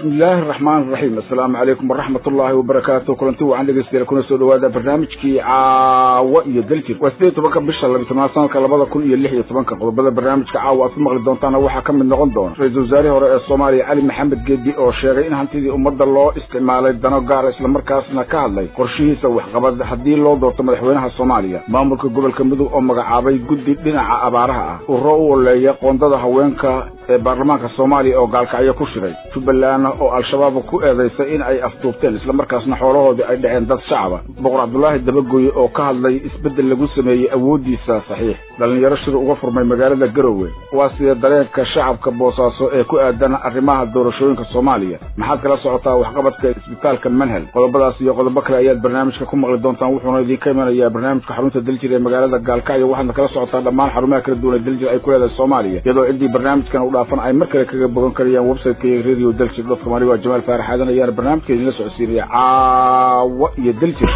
bismillaahi araxmaan iraxiim assalaamu calaykum waraxmat ullaahi wabarakaatu kulanti wacan dhegeystayaal kuna soo dhawaada barnaamijkii caawa iyo daljir waa sideed tobanka bisha labiy tobnaad sanadka labada kun iyo lix iyo tobanka qodobada barnaamijka caawa aad ku maqli doontaana waxaa ka mid noqon doona ra-iisul wasaarihii hore ee soomaaliya cali maxamed geedi oo sheegay in hantidii ummadda loo isticmaalay dano gaara islamarkaasna ka hadlay qorshihiisa waxqabad haddii loo doorto madaxweynaha soomaaliya maamulka gobolka mudug oo magacaabay guddi dhinaca abaaraha ah urro u oleeya qoondada haweenka ee baarlamaanka soomaaliya oo gaalkacyo ku shiray jubbaland oo al-shabaab ku eedaysay in ay afduubteen islamarkaasna xoolahoodii ay dhaceen dad shacaba boqor cabdulaahi dabagooye oo ka hadlay isbeddel lagu sameeyey awooddiisa saxiix dhallinyaro shir uga furmay magaalada garowe waa sida dareenka shacabka boosaaso ee ku aadan arrimaha doorashooyinka soomaaliya maxaad kala socotaa waxqabadka isbitaalka manhel qodobadaas iyo qodobo kale ayaad barnaamijka ku maqli doontaan wuxuuna idinka imanayaa barnaamijka xarunta daljir ee magaalada gaalkacyo waxaadna kala socotaa dhammaan xarumaha kala duwan ee daljir ay ku leedahay soomaaliya iyadoo ciddii barnaamijkan u dhaafan ay mar kale kaga bogan karayaan websiteka iyo radio daljir dotcom anigo jamaal faarax aadan ayaana barnaamijka idinla socodsiinaya caawa iyo daljir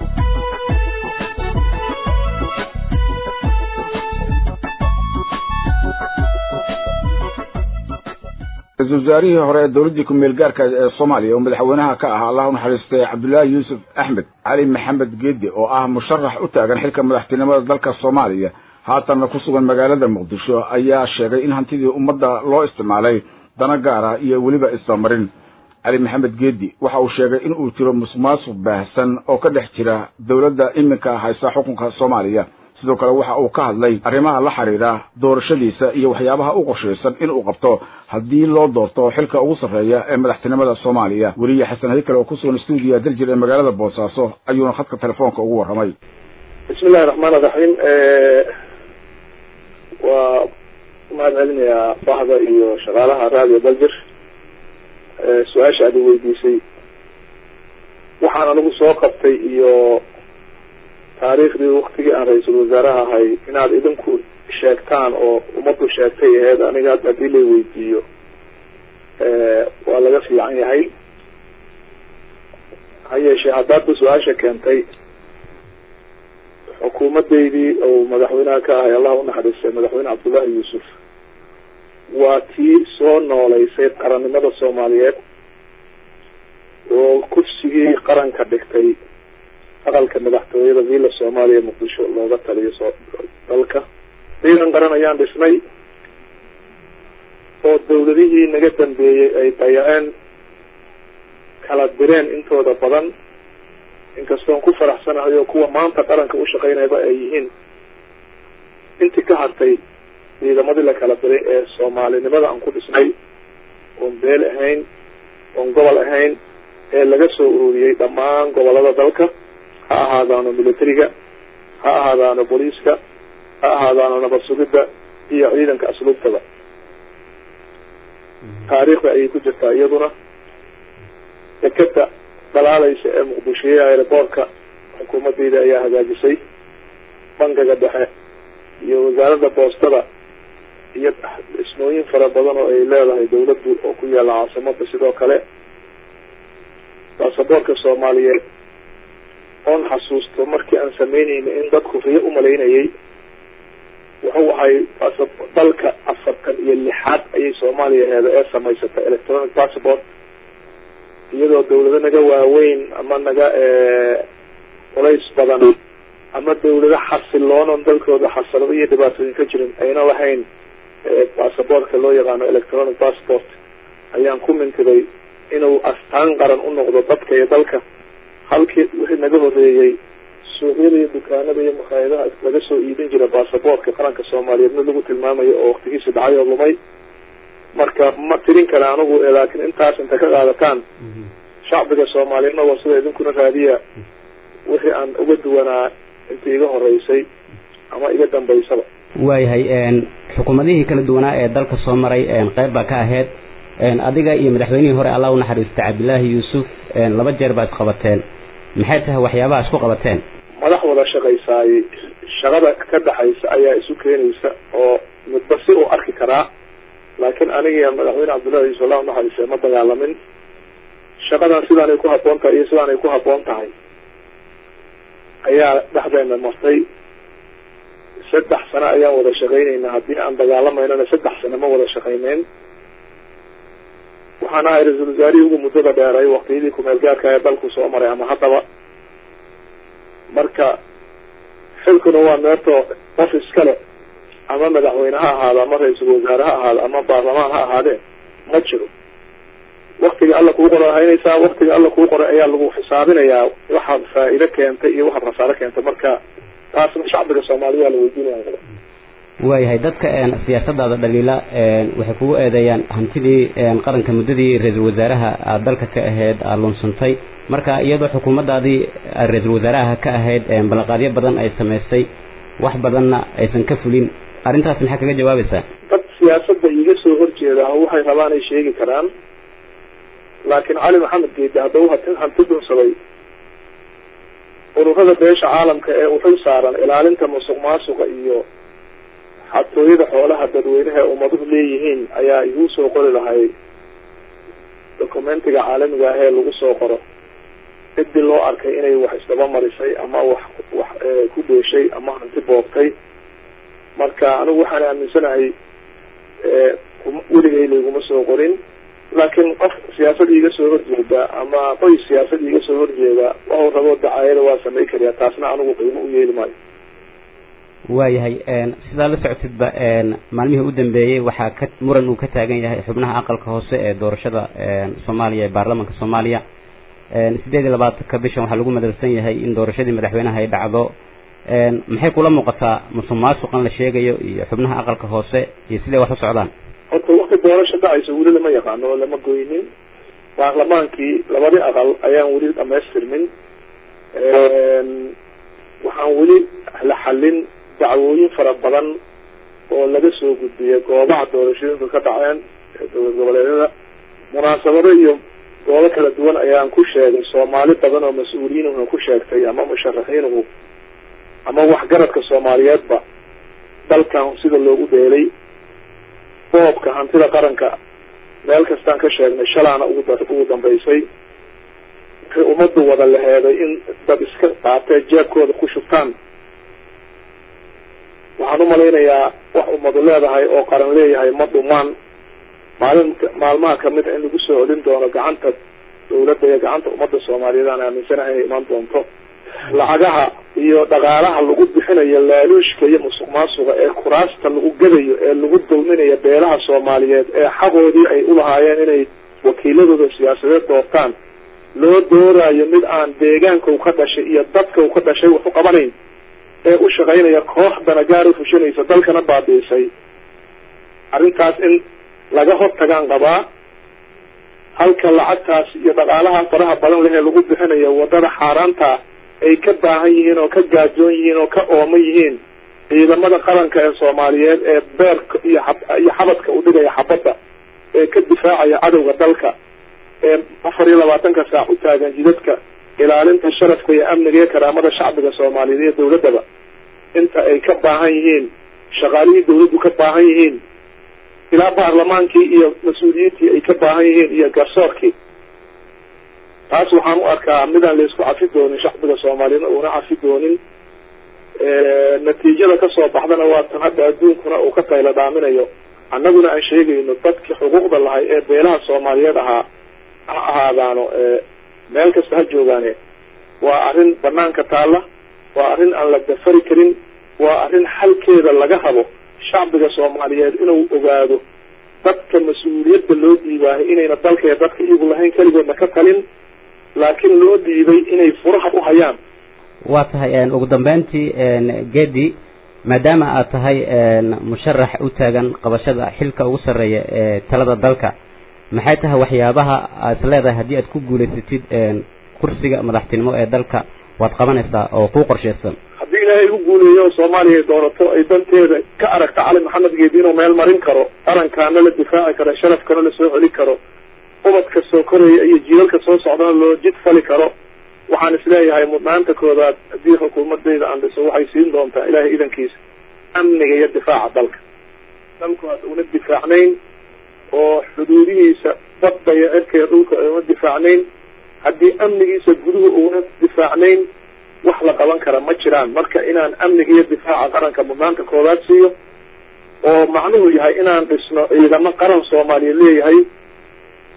ra-isul wasaarihii hore ee dowladdii ku-meel gaarka ee soomaaliya oo madaxweynaha ka ah allah u naxariistay cabdullaahi yuusuf axmed cali maxamed geedi oo ah musharax u taagan xilka madaxtinimada dalka soomaaliya haatanna ku sugan magaalada muqdisho ayaa sheegay in hantidii ummadda loo isticmaalay dana gaara iyo weliba isdamarin cali maxamed geedi waxa uu sheegay in uu jiro musuqmaasuq baahsan oo ka dhex jira dowladda iminka haysa xukunka soomaaliya sidoo kale waxa uu ka hadlay arrimaha la xiriira doorashadiisa iyo waxyaabaha u qorshaysan in uu qabto haddii loo doorto xilka ugu sarreeya ee madaxtinimada soomaaliya weliya xasan hadi kale oo ku sugan stuudiya daljir ee magaalada boosaaso ayuuna khadka telefoonka ugu warramay bismi illahi raxmaan iraxiim waa mahad celinayaa bahda iyo shaqaalaha radio daljir su-aasha aad i weydiisay waxaan anigu soo qabtay iyo taariikhdii waktigii aan ra-iisul wasaaraha ahay inaad idinku sheegtaan oo ummaddu sheegtay aheyd aniga hadda hadii lay weydiiyo waa laga fiican yahay ha yeeshee haddaadba su-aasha keentay xukuumadeydii oo madaxweynaha ka ahay allah unaxariistay madaxweyne cabdullaahi yuusuf waa tii soo nooleysay qarannimada soomaaliyeed oo kursigii qaranka dhigtay aqalka madaxtooyada villa soomaaliya muqdisho looga taliyo soo dalka ciidan qaran ayaan dhisnay oo dawladihii naga dambeeyey ay dayaceen kala direen intooda badan inkastoon ku faraxsanahay oo kuwa maanta qaranka u shaqeynayba ay yihiin intii ka hartay ciidamadii la kala diray ee soomaalinimada aan ku dhisnay oon beel ahayn oon gobol ahayn ee laga soo ururiyey dhammaan gobolada dalka ha ahaadaano militariga ha ahaadaano booliiska ha ahaadaano nabad sugidda iyo ciidanka asluubtada taariikhda ayay ku jirtaa iyaduna dekeda dalaalaysa ee muqdishoye aeroboortka xukuumadeyda ayaa hagaajisay bankiga dhexe iyo wasaaradda boostada iyo dhismooyin fara badan oo ay leedahay dawladdu oo ku yaalla caasimada sidoo kale baasaboorka soomaaliyeed oon xasuusto markii aan sameyneyna in dadku riyo umalaynayay wuxuu ahay dalka afartan iyo lixaad ayay soomaaliya heeda ee samaysatay electronic passport iyadoo dawlado naga waaweyn ama naga culays badan ama dawlado xasiloonon dalkooda xasalado iyo dhibaatooyin ka jirin ayna lahayn basaboortka loo yaqaano electronic passport ayaan ku mintiday inuu astaan qaran u noqdo dadka iyo dalka halkii wixii naga horeeyey suuqyada iyo dukaanada iyo makhaayadaha laga soo iibin jira basaboortka qaranka soomaaliyeed mid lagu tilmaamayo oo waktigiisi dhacay oo lumay marka ma tirin kale anigu laakiin intaas inta ka qaadataan shacbiga soomaaliyeedna waa sida idinkuna raadiya wixii aan uga duwanaa intii iga horeysay ama iga dambaysaba waayahay xukuumadihii kala duwanaa ee dalka soo maray qeyb baa ka ahayd adiga iyo madaxweynihii hore allah unaxariistay cabdillaahi yuusuf laba jeer baa isqabateen maxay tahay waxyaabaha isku qabateen madax wada shaqaysaay shaqada ka dhaxaysa ayaa isu keenaysa oo midba si uu arki karaa laakiin aniga madaxweyne cabdullahi yuusuf allah unaxariistay ma dagaalamin shaqadan sidaanay ku haboon tahay iyo sidaanay ku haboon tahay ayaa dhexdeena martay saddex sano ayaan wada shaqaynayna haddii aan dagaalamaynana saddex sano ma wada shaqayneyn waxaan ahay ra-iisul wasaarihii ugu muddada dheeray waktiyadii kumeel gaarka ee dalku soo maray ama haddaba marka xilkuna waa meerto qof iskale ama madaxweyne ha ahaado ama ra-iisul wasaare ha ahaado ama baarlamaan ha ahaadee ma jiro waktiga alla kuu qora haynaysaa waktiga alla kuu qoray ayaa lagu xisaabinayaa waxaad faa-ido keentay iyo waxaad khasaaro keentay marka taasna shacbiga soomaalida waa la weydiinaya waayahay dadka siyaasadaada dhaliila waxay kugu eedeeyaan hantidii qaranka muddadii ra-iisul wasaaraha aad dalka ka ahayd aad lunsantay marka iyadoo xukuumaddaadii ra-iisul wasaaraha ka ahayd ballanqaadyo badan ay samaysay wax badanna aysan ka fulin arrintaas maxaa kaga jawaabaysaa dad siyaasadda iga soo horjeeda waxay rabaan ay sheegi karaan laakiin cali maxamed geedi haddau hati hanti dhunsaday ururada beesha caalamka ee uxil saaran ilaalinta musuq maasuqa iyo xatooyada xoolaha dadweynaha ee ummaduhu leeyihiin ayaa igu soo qori lahay documentiga caalamiga ah ee lagu soo qoro cidii loo arkay inay wax isdaba marisay ama wax wax ku dheeshay ama hanti boobtay marka anigu waxaan aaminsanahay weligay layguma soo qorin laakiin qof siyaasad iiga soo horjeeda ama qoys siyaasad iiga soo horjeeda waxuu rabo dacaayada waa samay kariyaa taasna anigu qiimo u yeeli maayo waayahay sidaa la socotidba maalmihii u dambeeyey waxaa ka muran uu ka taagan yahay xubnaha aqalka hoose ee doorashada soomaaliya ee baarlamanka soomaaliya sideed iyo labaatanka bishan waxaa lagu madalsan yahay in doorashadii madaxweynaha ay dhacdo maxay kula muuqataa musuq maasuqan la sheegayo iyo xubnaha aqalka hoose iyo siday wax u socdaan horta wakti doorasho dhacaysa weli lama yaqaano oo lama goynin baarlamaankii labadii aqal ayaan weli dhamaystirmin waxaan weli la xallin dacwooyin fara badan oo laga soo gudbiyay goobaha doorashooyinka ka dhaceen dowlad goboleedyada munaasabado iyo goobo kala duwan ayaan ku sheegay soomaali badan oo mas-uuliyiinuhu ku sheegtay ama musharaxiinuhu ama waxgaradka soomaaliyeedba dalkan sida loogu dheelay boobka hantida qaranka meel kastaan ka sheegnay shalaana ugu ugu dambaysay waxay ummaddu wada laheeday in dad iska qaatee jeebkooda ku shubtaan waxaan umalaynayaa wax ummadu leedahay oo qaran leeyahay ma dhumaan maalin maalmaha kamid a in lagu soo celin doono gacanta dawladda iyo gacanta ummadda soomaaliyeed aan aaminsanahay inay imaan doonto lacagaha iyo dhaqaalaha lagu bixinayo laaluushka iyo musuq maasuqa ee kuraasta lagu gadayo ee lagu dulminayo beelaha soomaaliyeed ee xaqoodii ay ulahaayeen inay wakiiladooda siyaasadeed doortaan loo doorayo mid aan deegaanka u ka dhashay iyo dadka u ka dhashay wax u qabanayn ee u shaqaynaya koox danagaar u fushanaysa dalkana baabiisay arrintaas in laga hortagaan qabaa halka lacagtaas iyo dhaqaalaha faraha badan leh ee lagu bixinayo wadada xaaraanta ay ka baahan yihiin oo ka gaajoon yihiin oo ka ooman yihiin ciidamada qaranka ee soomaaliyeed ee beerka iyo iyo xabadka u dhigaya xabadda ee ka difaacaya cadowga dalka ee afar iyo labaatanka saac u taagan jidadka ilaalinta sharafka iyo amniga iyo karaamada shacbiga soomaaliyeed iyo dawladdaba inta ay ka baahan yihiin shaqaalihii dawladdu ka baahan yihiin ilaa baarlamaankii iyo mas-uuliyiintii ay ka baahan yihiin iyo garsoorkii taas waxaan u arkaa midaan laysku cafi doonin shacbiga soomaaliyeedna uuna cafi doonin natiijada kasoo baxdana waa tan hadda adduunkuna uu ka tayla dhaaminayo annaguna aan sheegayno dadkii xuquuqda lahay ee beelaha soomaaliyeed ahaa ha ahaadaano meel kasta ha joogaane waa arrin banaanka taalla waa arrin aan la dafari karin waa arrin xalkeeda laga rabo shacbiga soomaaliyeed inuu ogaado dadka mas-uuliyadda loo dhiibaahay inayna dalka iyo dadka iyagu lahayn keligoodna ka talin laakiin loo dhiibay inay furaha u hayaan waa tahay ugu dambeyntii gedi maadaama aad tahay musharax u taagan qabashada xilka ugu sarreeya ee talada dalka maxay tahay waxyaabaha aad is leedahay haddii aad ku guulaysatid kursiga madaxtinimo ee dalka waad qabanaysaa oo kuu qorshaysan haddii ilaahay igu guuleeyo oo soomaaliya doonato ay danteeda ka aragta cali maxamed geedi inuu meel marin karo qarankaana la difaaci karo sharafkana la soo celi karo ubadka soo koraya iyo jiilalka soo socdana loo jid fali karo waxaan isleeyahay mudnaanta koodaad haddii xukuumadayda aan dhiso waxay siin doontaa ilaahay idankiisa amniga iyo difaaca dalka dalku aad una difaacnayn oo xuduudihiisa badda iyo cirka iyo dhulka una difaacnayn haddii amnigiisa guduhu una difaacnayn wax la qaban kara ma jiraan marka inaan amniga iyo difaaca qaranka mudnaanta koodaad siiyo oo macnuhu yahay inaan dhisno ciidamo qaran soomaaliya leeyahay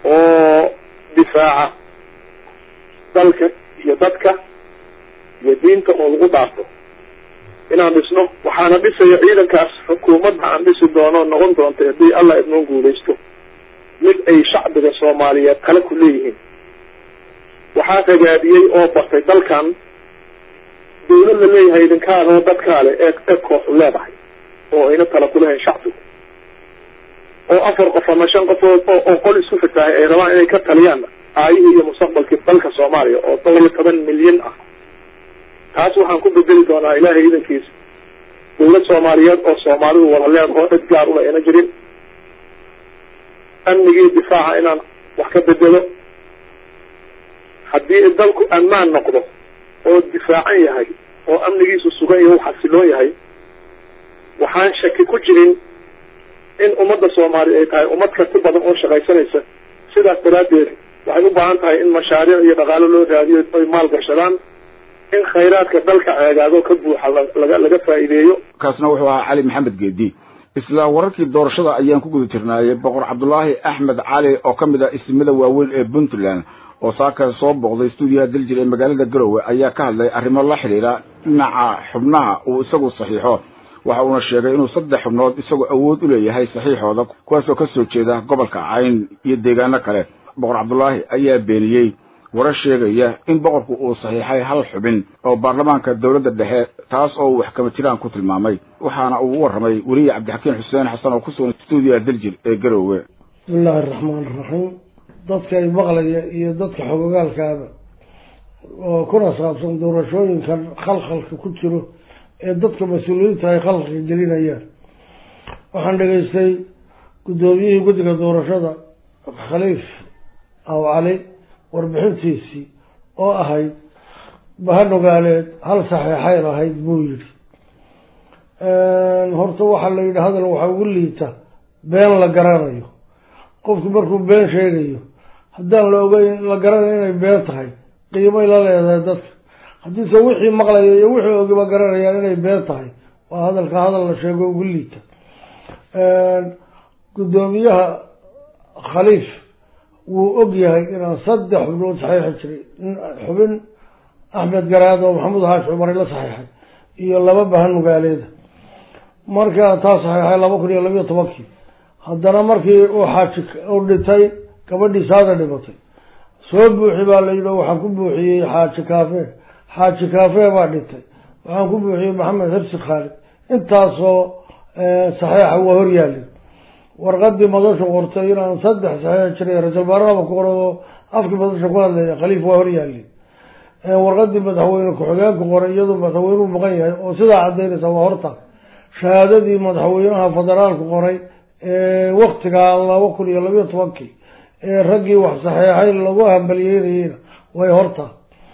oo difaaca dalka iyo dadka iyo diinta oo lagu dhaafo inaan dhisno waxaana dhisaya ciidankaas xukuumadda aan dhisi doono noqon doonta haddii allah idnoo guulaysto mid ay shacbiga soomaaliyeed kale ku leeyihiin waxaa ragaadiyey oo bartay dalkan dawlad la leeyahay idinkaadoo dadkaale ee ee kooxu leedahay oo ayna tala kulahayn shacbigu oo afar qof ama shan qofood oo oo qol isku fitaahay ay rabaan inay ka taliyaan aayihii iyo mustaqbalkii dalka soomaaliya oo dhowr iyo toban milyan ah taas waxaan ku bedeli doonaa ilaahay idankiisa dawlad soomaaliyeed oo soomaalidu wada leedaho cid gaar ula ayna jirin amnigii difaaca inaan wax ka bedelo haddii dalku ammaan noqdo oo difaacan yahay oo amnigiisu sugan iyo u xasiloon yahay waxaan shaki ku jirin in ummadda soomaaliya ay tahay ummad karti badan oo shaqaysanaysa sidaas daraaddeed waxay u baahan tahay in mashaariic iyo dhaqaalo loo raadiyo ay maal gashadaan in khayraadka dalka ceegaago ka buuxa laga laga faa'iideeyo kaasna wuxuu ahaa cali maxamed geedi isla wararkii doorashada ayaan ku guda jirnaayay boqor cabdulaahi axmed cali oo ka mid ah ismada waaweyn ee puntland oo saaka soo booqday stuudiyaha daljir ee magaalada garowe ayaa ka hadlay arrimo la xidhiidha dhinaca xubnaha uu isagu saxiixo waxa uuna sheegay inuu saddex xubnood isagoo awood u leeyahay saxiixooda kuwaasoo ka soo jeeda gobolka cayn iyo deegaano kale boqor cabdulaahi ayaa beeniyey warar sheegaya in boqorku uu saxiixay hal xubin oo baarlamaanka dowladda dhexe taas oo uu wax kama jiraan ku tilmaamay waxaana uu u warramay weliye cabdixakiin xuseen xasan oo ku sugan stuudiyaha daljir ee garowe bismillahi araxmaan iraxiim dadka ay maqlaya iyo dadka xogogaalkaaba oo kuna saabsan doorashooyinkan khalkhalka ku jiro ee dadka mas-uuliyiinta ay khalkhalka gelinayaan waxaan dhegaystay guddoomiyihii guddiga doorashada khaliif aw cali warbixintiisii oo ahayd bahanogaaleed hal saxiixay lahayd buu yidhi horta waxaa la yidhi hadal waxaa ugu liita been la garanayo qofku markuu been sheegayo haddaan la ogeyn la garanayo inay been tahay qiimay la leedahay dadka haddiise wixii maqlaya iyo wixii ogiba garanayaan inay been tahay waa hadalka hadal la sheego ugu liita guddoomiyaha khaliif wuu og yahay inaan saddex xubnood saxiixi jiray xubin axmed garaad oo maxamuud haash cumari la saxiixay iyo laba bahanugaaleeda markaa taa saxiixay laba kun iyo labiyo tobankii haddana markii uu xaaji u dhintay gabadhii saada dhimatay soo buuxi baa la yidhi waxaan ku buuxiyey xaaji kaafe xaaji kaafe baa dhintay waxaan ku buuxiyey maxamed xibsi khaalid intaasoo saxiixa waa horyaalin warqadii madashu qortay inaan saddex saxiix jiray ra-isul baarlama ku qoray oo afkii madasha ku hadlaya khaliif waa horyaalin warqadii madaxweyne ku-xigeenku qoray iyadoo madaxweynuhu maqan yahay oo sidaa cadaynaysa waa horta shahaadadii madaxweynaha federaalku qoray ee waktigaa laba kun iyo labiyo tobankii ee raggii wax saxeexay lagu hambaliyeynayeyna way horta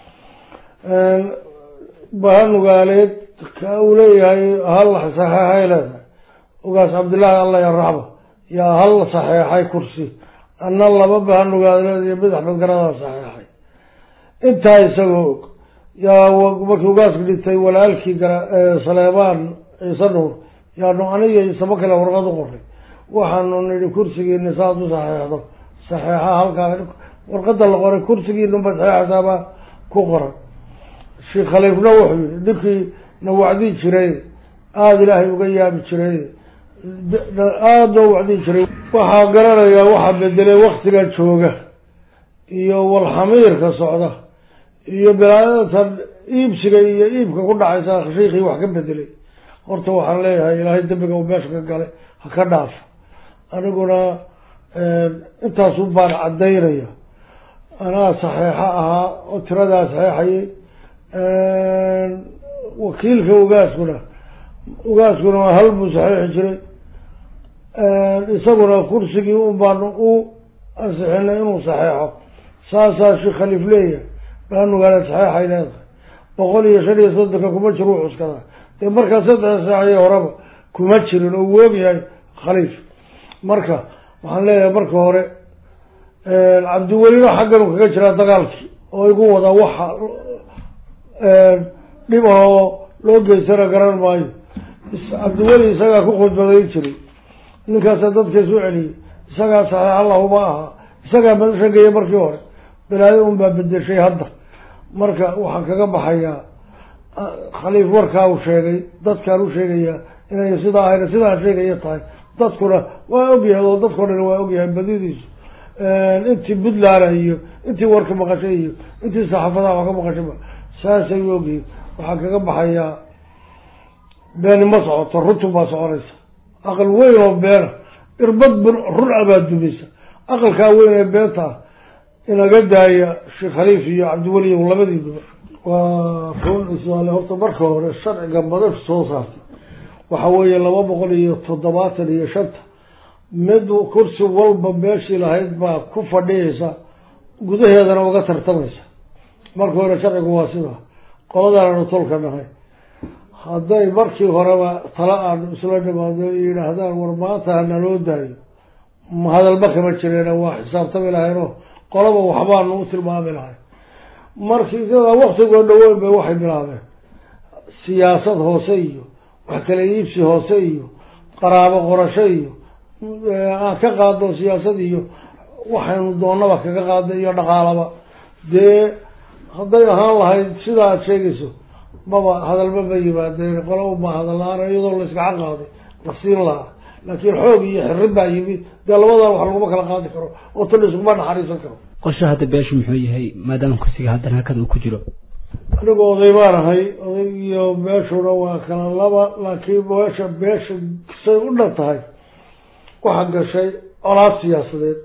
bahanugaaleed ka uu leeyahay hal saxeexay leedahay ogaas cabdillaahi allah yaraxma yaa hal saxeexay kursi anna laba bahanugaaleed iyo mid axmed garadaa saxeexay intaa isagoo og yaa markii ugaaska dhintay walaalkii saleebaan ciise nuur yaanu aniga isaba kale warqad u qoray waxaanu nidhi kursigiini saad u saxeexdo saxeexa halkaa warqada la qoray kursigiinunba saxeexsaabaa ku qoran sheekh khaliifna wuxuu yihi ninkii na wacdii jiray aada ilaahay uga yaabi jiray aada noo wacdii jiray waxaa garanayaa waxaa bedelay waktiga jooga iyo walxamiirka socda iyo bilaadatan iibsiga iyo iibka ku dhacaysa shiikii wax ka bedelay horta waxaan leeyahay ilaahay dembiga uu meesha ka galay ha ka dhaaf aniguna intaasu baan cadaynaya anaa saxeexo ahaa oo tiradaa saxeexayay wakiilka ugaaskuna ugaaskuna waa hal buu saxeexi jiray isaguna kursigii un baanu u ansixinay inuu saxeexo saasaa sheekh khaliif leeyahay baanugaala saxeexay leedahay boqol iyo shan iyo soddonka kuma jiro u cuskadaa dee markaa saddex saacii horeba kuma jirin oo uu ogyahay khaliif marka waxaan leeyahay marka hore cabdiwelina xaggan uu kaga jiraa dagaalkii oo igu wadaa waxa dhib ahoo loo geysana garan maayo cabdiweli isagaa ku khudbadayn jiray ninkaasaa dadka isu celiyey isagaa saxiix allahuma aha isagaa madasha geeya markii hore balaayo un baa bedeshay hadda marka waxaan kaga baxayaa khaliif warkaa uu sheegay dadkaan u sheegayaa inay sidaa ahayna sidaan sheegaya tahay dadkuna waa ogyahay oo dadkao dhan waa ogyahay badidiisu intii puntland iyo intii warka maqashay iyo intii saxaafadaha wax ka maqashayba saasay u ogyihin waxaan kaga baxayaa beeni ma socoto runtun baa soconaysa aqal weyn oo beena irbad bun run abaa dumaysa aqalkaa weyn ee beenta ah inaga daaya sheekh khaliif iyo cabdiweli labadiiduba waa run ismaale horta marka hore sharciga madar soo saartay waxa weeye laba boqol iyo toddobaatan iyo shanta mid kursi walba meeshii lahayd baa ku fadhiyaysa gudaheedana uga tartamaysa marka hore sharcigu waa sidaa qoladaananu tolka nahay hadday markii horeba tala aan isla dhimaado yidhaahdaan war maanta hanaloo daayo hadalba kama jireena waa xisaabtami lahaynoo qolaba waxbaanu u tilmaami lahay markii iyadaa waktigoo dhaweyn bay waxay bilaabeen siyaasad hoose iyo wax kala iibsi hoose iyo qaraabo qorasho iyo aan ka qaadno siyaasad iyo waxaynu doonaba kaga qaadna iyo dhaqaalaba dee hadday ahaan lahayd sida aad sheegayso maba hadalba ma yimaadeen qola uma hadal la-aan iyadoo la iskaca qaaday la siin lahaa laakiin xoog iyo xirin baa yimid dee labadan wax laguma kala qaadi karo oo tan iskuma naxariisan karo qorsho hadda beeshu muxuu yahay maadaama kursiga haddana hakada uu ku jiro anigu oday baan ahay oday iyo beeshuna waa kala laba laakiin beesha beesha say u dhan tahay waxaa gashay colaad siyaasadeed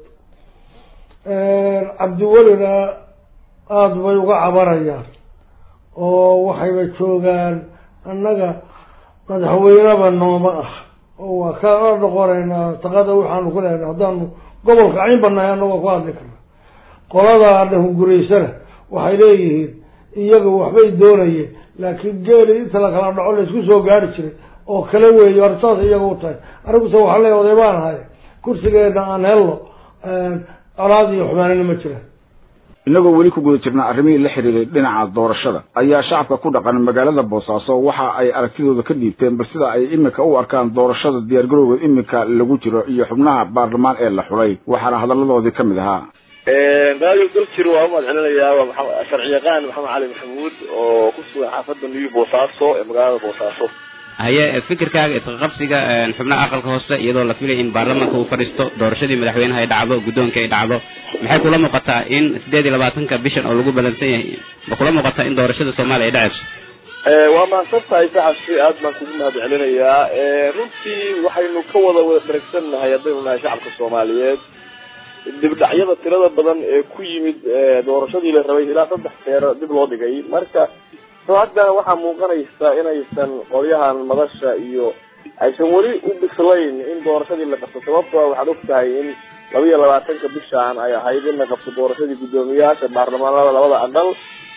cabdiwelina aada bay uga cabanayaan oo waxayba joogaan annaga madaxweyneba nooma ah oo waa ka noqonaynaa taqada waxaanu ku lehnay haddaanu gobolka cayn banahay annagoo ku hadli karna qoladaa dhahunguraysana waxay leeyihiin iyaga waxbay doonayeen laakiin geeli inta la kala dhaco laysku soo gaari jiray oo kale weeye hor saas iyaga u tahay aniguse waxaa leeya oday baan ahay kursigeena aan helno colaad iyo xumaanina ma jiraan inagoo weli ku guda jirnaa arrimihii la xiriiray dhinaca doorashada ayaa shacabka ku dhaqan magaalada boosaaso waxa ay aragtidooda ka dhiibteen bal sida ay iminka u arkaan doorashada diyaargarowga iminka lagu jiro iyo xubnaha baarlamaan ee la xulay waxaana hadalladoodii ka mid ahaa radio daljir waa umad celinayaa waa maa sharci yaqaan maxamed cali maxamuud oo ku sugan xaafadda new boosaaso ee magaalada boosaaso haye fikirkaaga isqaqabsiga xubnaha aqalka hoose iyadoo la filaya in baarlamaanka uu fadhiisto doorashadii madaxweynaha ay dhacdo guddoonka ay dhacdo maxay kula muuqataa in sideed iyo labaatanka bishan oo lagu balansan yahay ma kula muuqataa in doorashada soomaaliya ay dhacayso waa mahadsan tahay saxabsi aad baan kugu mahad celinayaa runtii waxaynu ka wada wada daragsannahay haddaynu nahay shacabka soomaaliyeed dibdhacyada tirada badan ee ku yimid doorashadii la rabay ilaa saddex jeer dib loo dhigay marka so haddana waxaa muuqanaysa inaysan qolyahan madasha iyo aysan weli u bislayn in doorashadii la qabto sababtoo waxaad og tahay in laba iyo labaatanka bishaan ay ahayd in la qabto doorashadii guddoomiyaasha baarlamaanada labada aqal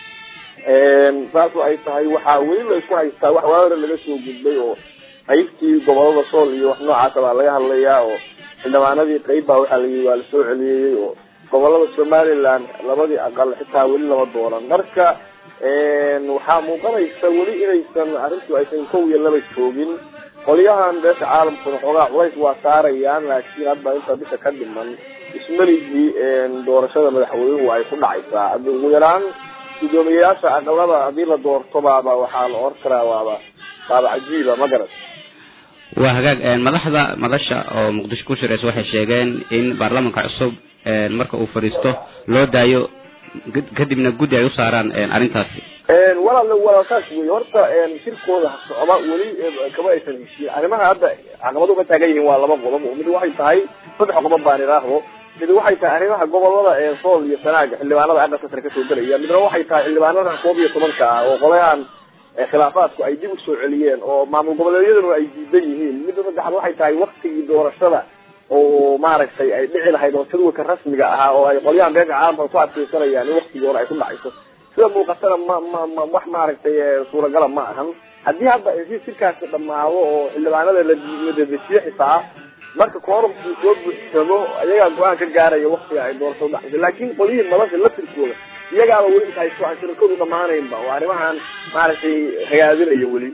saasu ay tahay waxaa weli la isku haystaa wax waawara laga soo gudbay oo qaybtii gobolada sool iyo wax noocaasa baa laga hadlayaa oo xildhibaanadii qeyb baa waxaa layihi waa lasoo celiyeyey oo gobolada somaliland labadii aqal xitaa weli lama doonan marka waxaa muuqanaysa weli inaysan arrintu aysan kow iyo laba joogin qolyahan beesha caalamkuna xoogaa culays waa saarayaan laakiin hadda inta bisha ka dhiman ismeligii doorashada madaxweynuhu ay ku dhacaysaa ugu yaraan guddoomiyeyaasha aqalada haddii la doorto baaba waxaa la oran karaa waaba waaba cajiiba ma garat waa hagaag madaxda madasha oo muqdisho ku shiraysa waxay sheegeen in baarlamanka cusub marka uu fadhiisto loo daayo kadibna guddi ay u saaraan arrintaasi walaal walaal saas wey horta shirkooda socda weli kama aysan heshiin arrimaha hadda caqabad uga taagan yihiin waa laba qodob mid waxay tahay saddex qodob baan idhaahdo mid waxay tahay arrimaha gobolada ee sool iyo sanaaga xildhibaanada aqalka sare kasoo gelaya midna waxay tahay xildhibaanada koob iyo tobanka ah oo qolayahan khilaafaadku ay dib usoo celiyeen oo maamul goboleedyaduna ay diidan yihiin midda saddexaad waxay tahay waktigii doorashada oo maaragtay ay dhici lahayd oo jadwalka rasmiga ahaa oo ay qolyahan beesha caalamka ku adkeysanayaan in waktigii hore ay ku dhacayso sida muuqatana ma ma ma wax maaragtay suuragala ma ahan haddii hadda si sirkaasi dhamaado oo xildhibaanada la ladadesiyo xitaa marka koorumkii soo buuxsamo ayagaa go-aan ka gaaraya waktiga ay doorasho udhacayso laakiin qolyihii madasha laftirkooda iyagaaba weli inta haysto aan shirakoodu dhamaanaynba oo arrimahan maaragtay hagaadinayo weli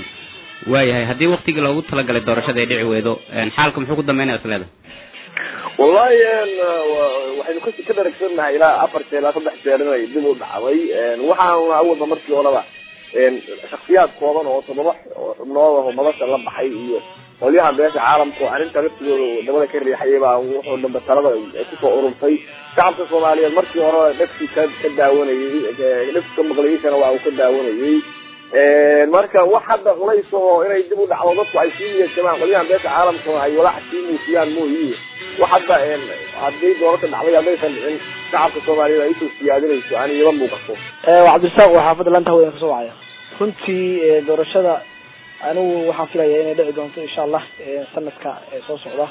waayahay haddii waktigii loogu talagalay doorashada ay dhici weydo xaalka muxuu ku dambeynaya isleeda wallahi waxaynu ka ka daragsannahay ilaa afar jeer ilaa saddex jeer inay dib u dhacday waxaan awalba markii horeba shaksiyaad kooban oo todoba xubnood oo madasha la baxay iyo qolyaha beesha caalamka oo arrinta laftigooda wadamada ka riixayay baa wuxuu dambe talada kusoo ururtay shacabka soomaaliyeed markii hore dhegsi ka ka daawanayay dhegsi ka maqlayiishana waa uu ka daawanayay marka wax hadda culays oo inay dib u dhacdo dadku ay sii niyadsamaan qolyahan beesha caalamka ay walaac sii muusiyaan mooyi wax hadda haddii doorasha dhacday haddaysan dhicin shacabka soomaaliyeed ay usoo siyaadinayso aan iyaba muuqato waa cabdirasaaq waa xaafadda lanta haween kasoo wacaya runtii doorashada anigu waxaan filaya inay dhici doonto insha allah sanadka soo socda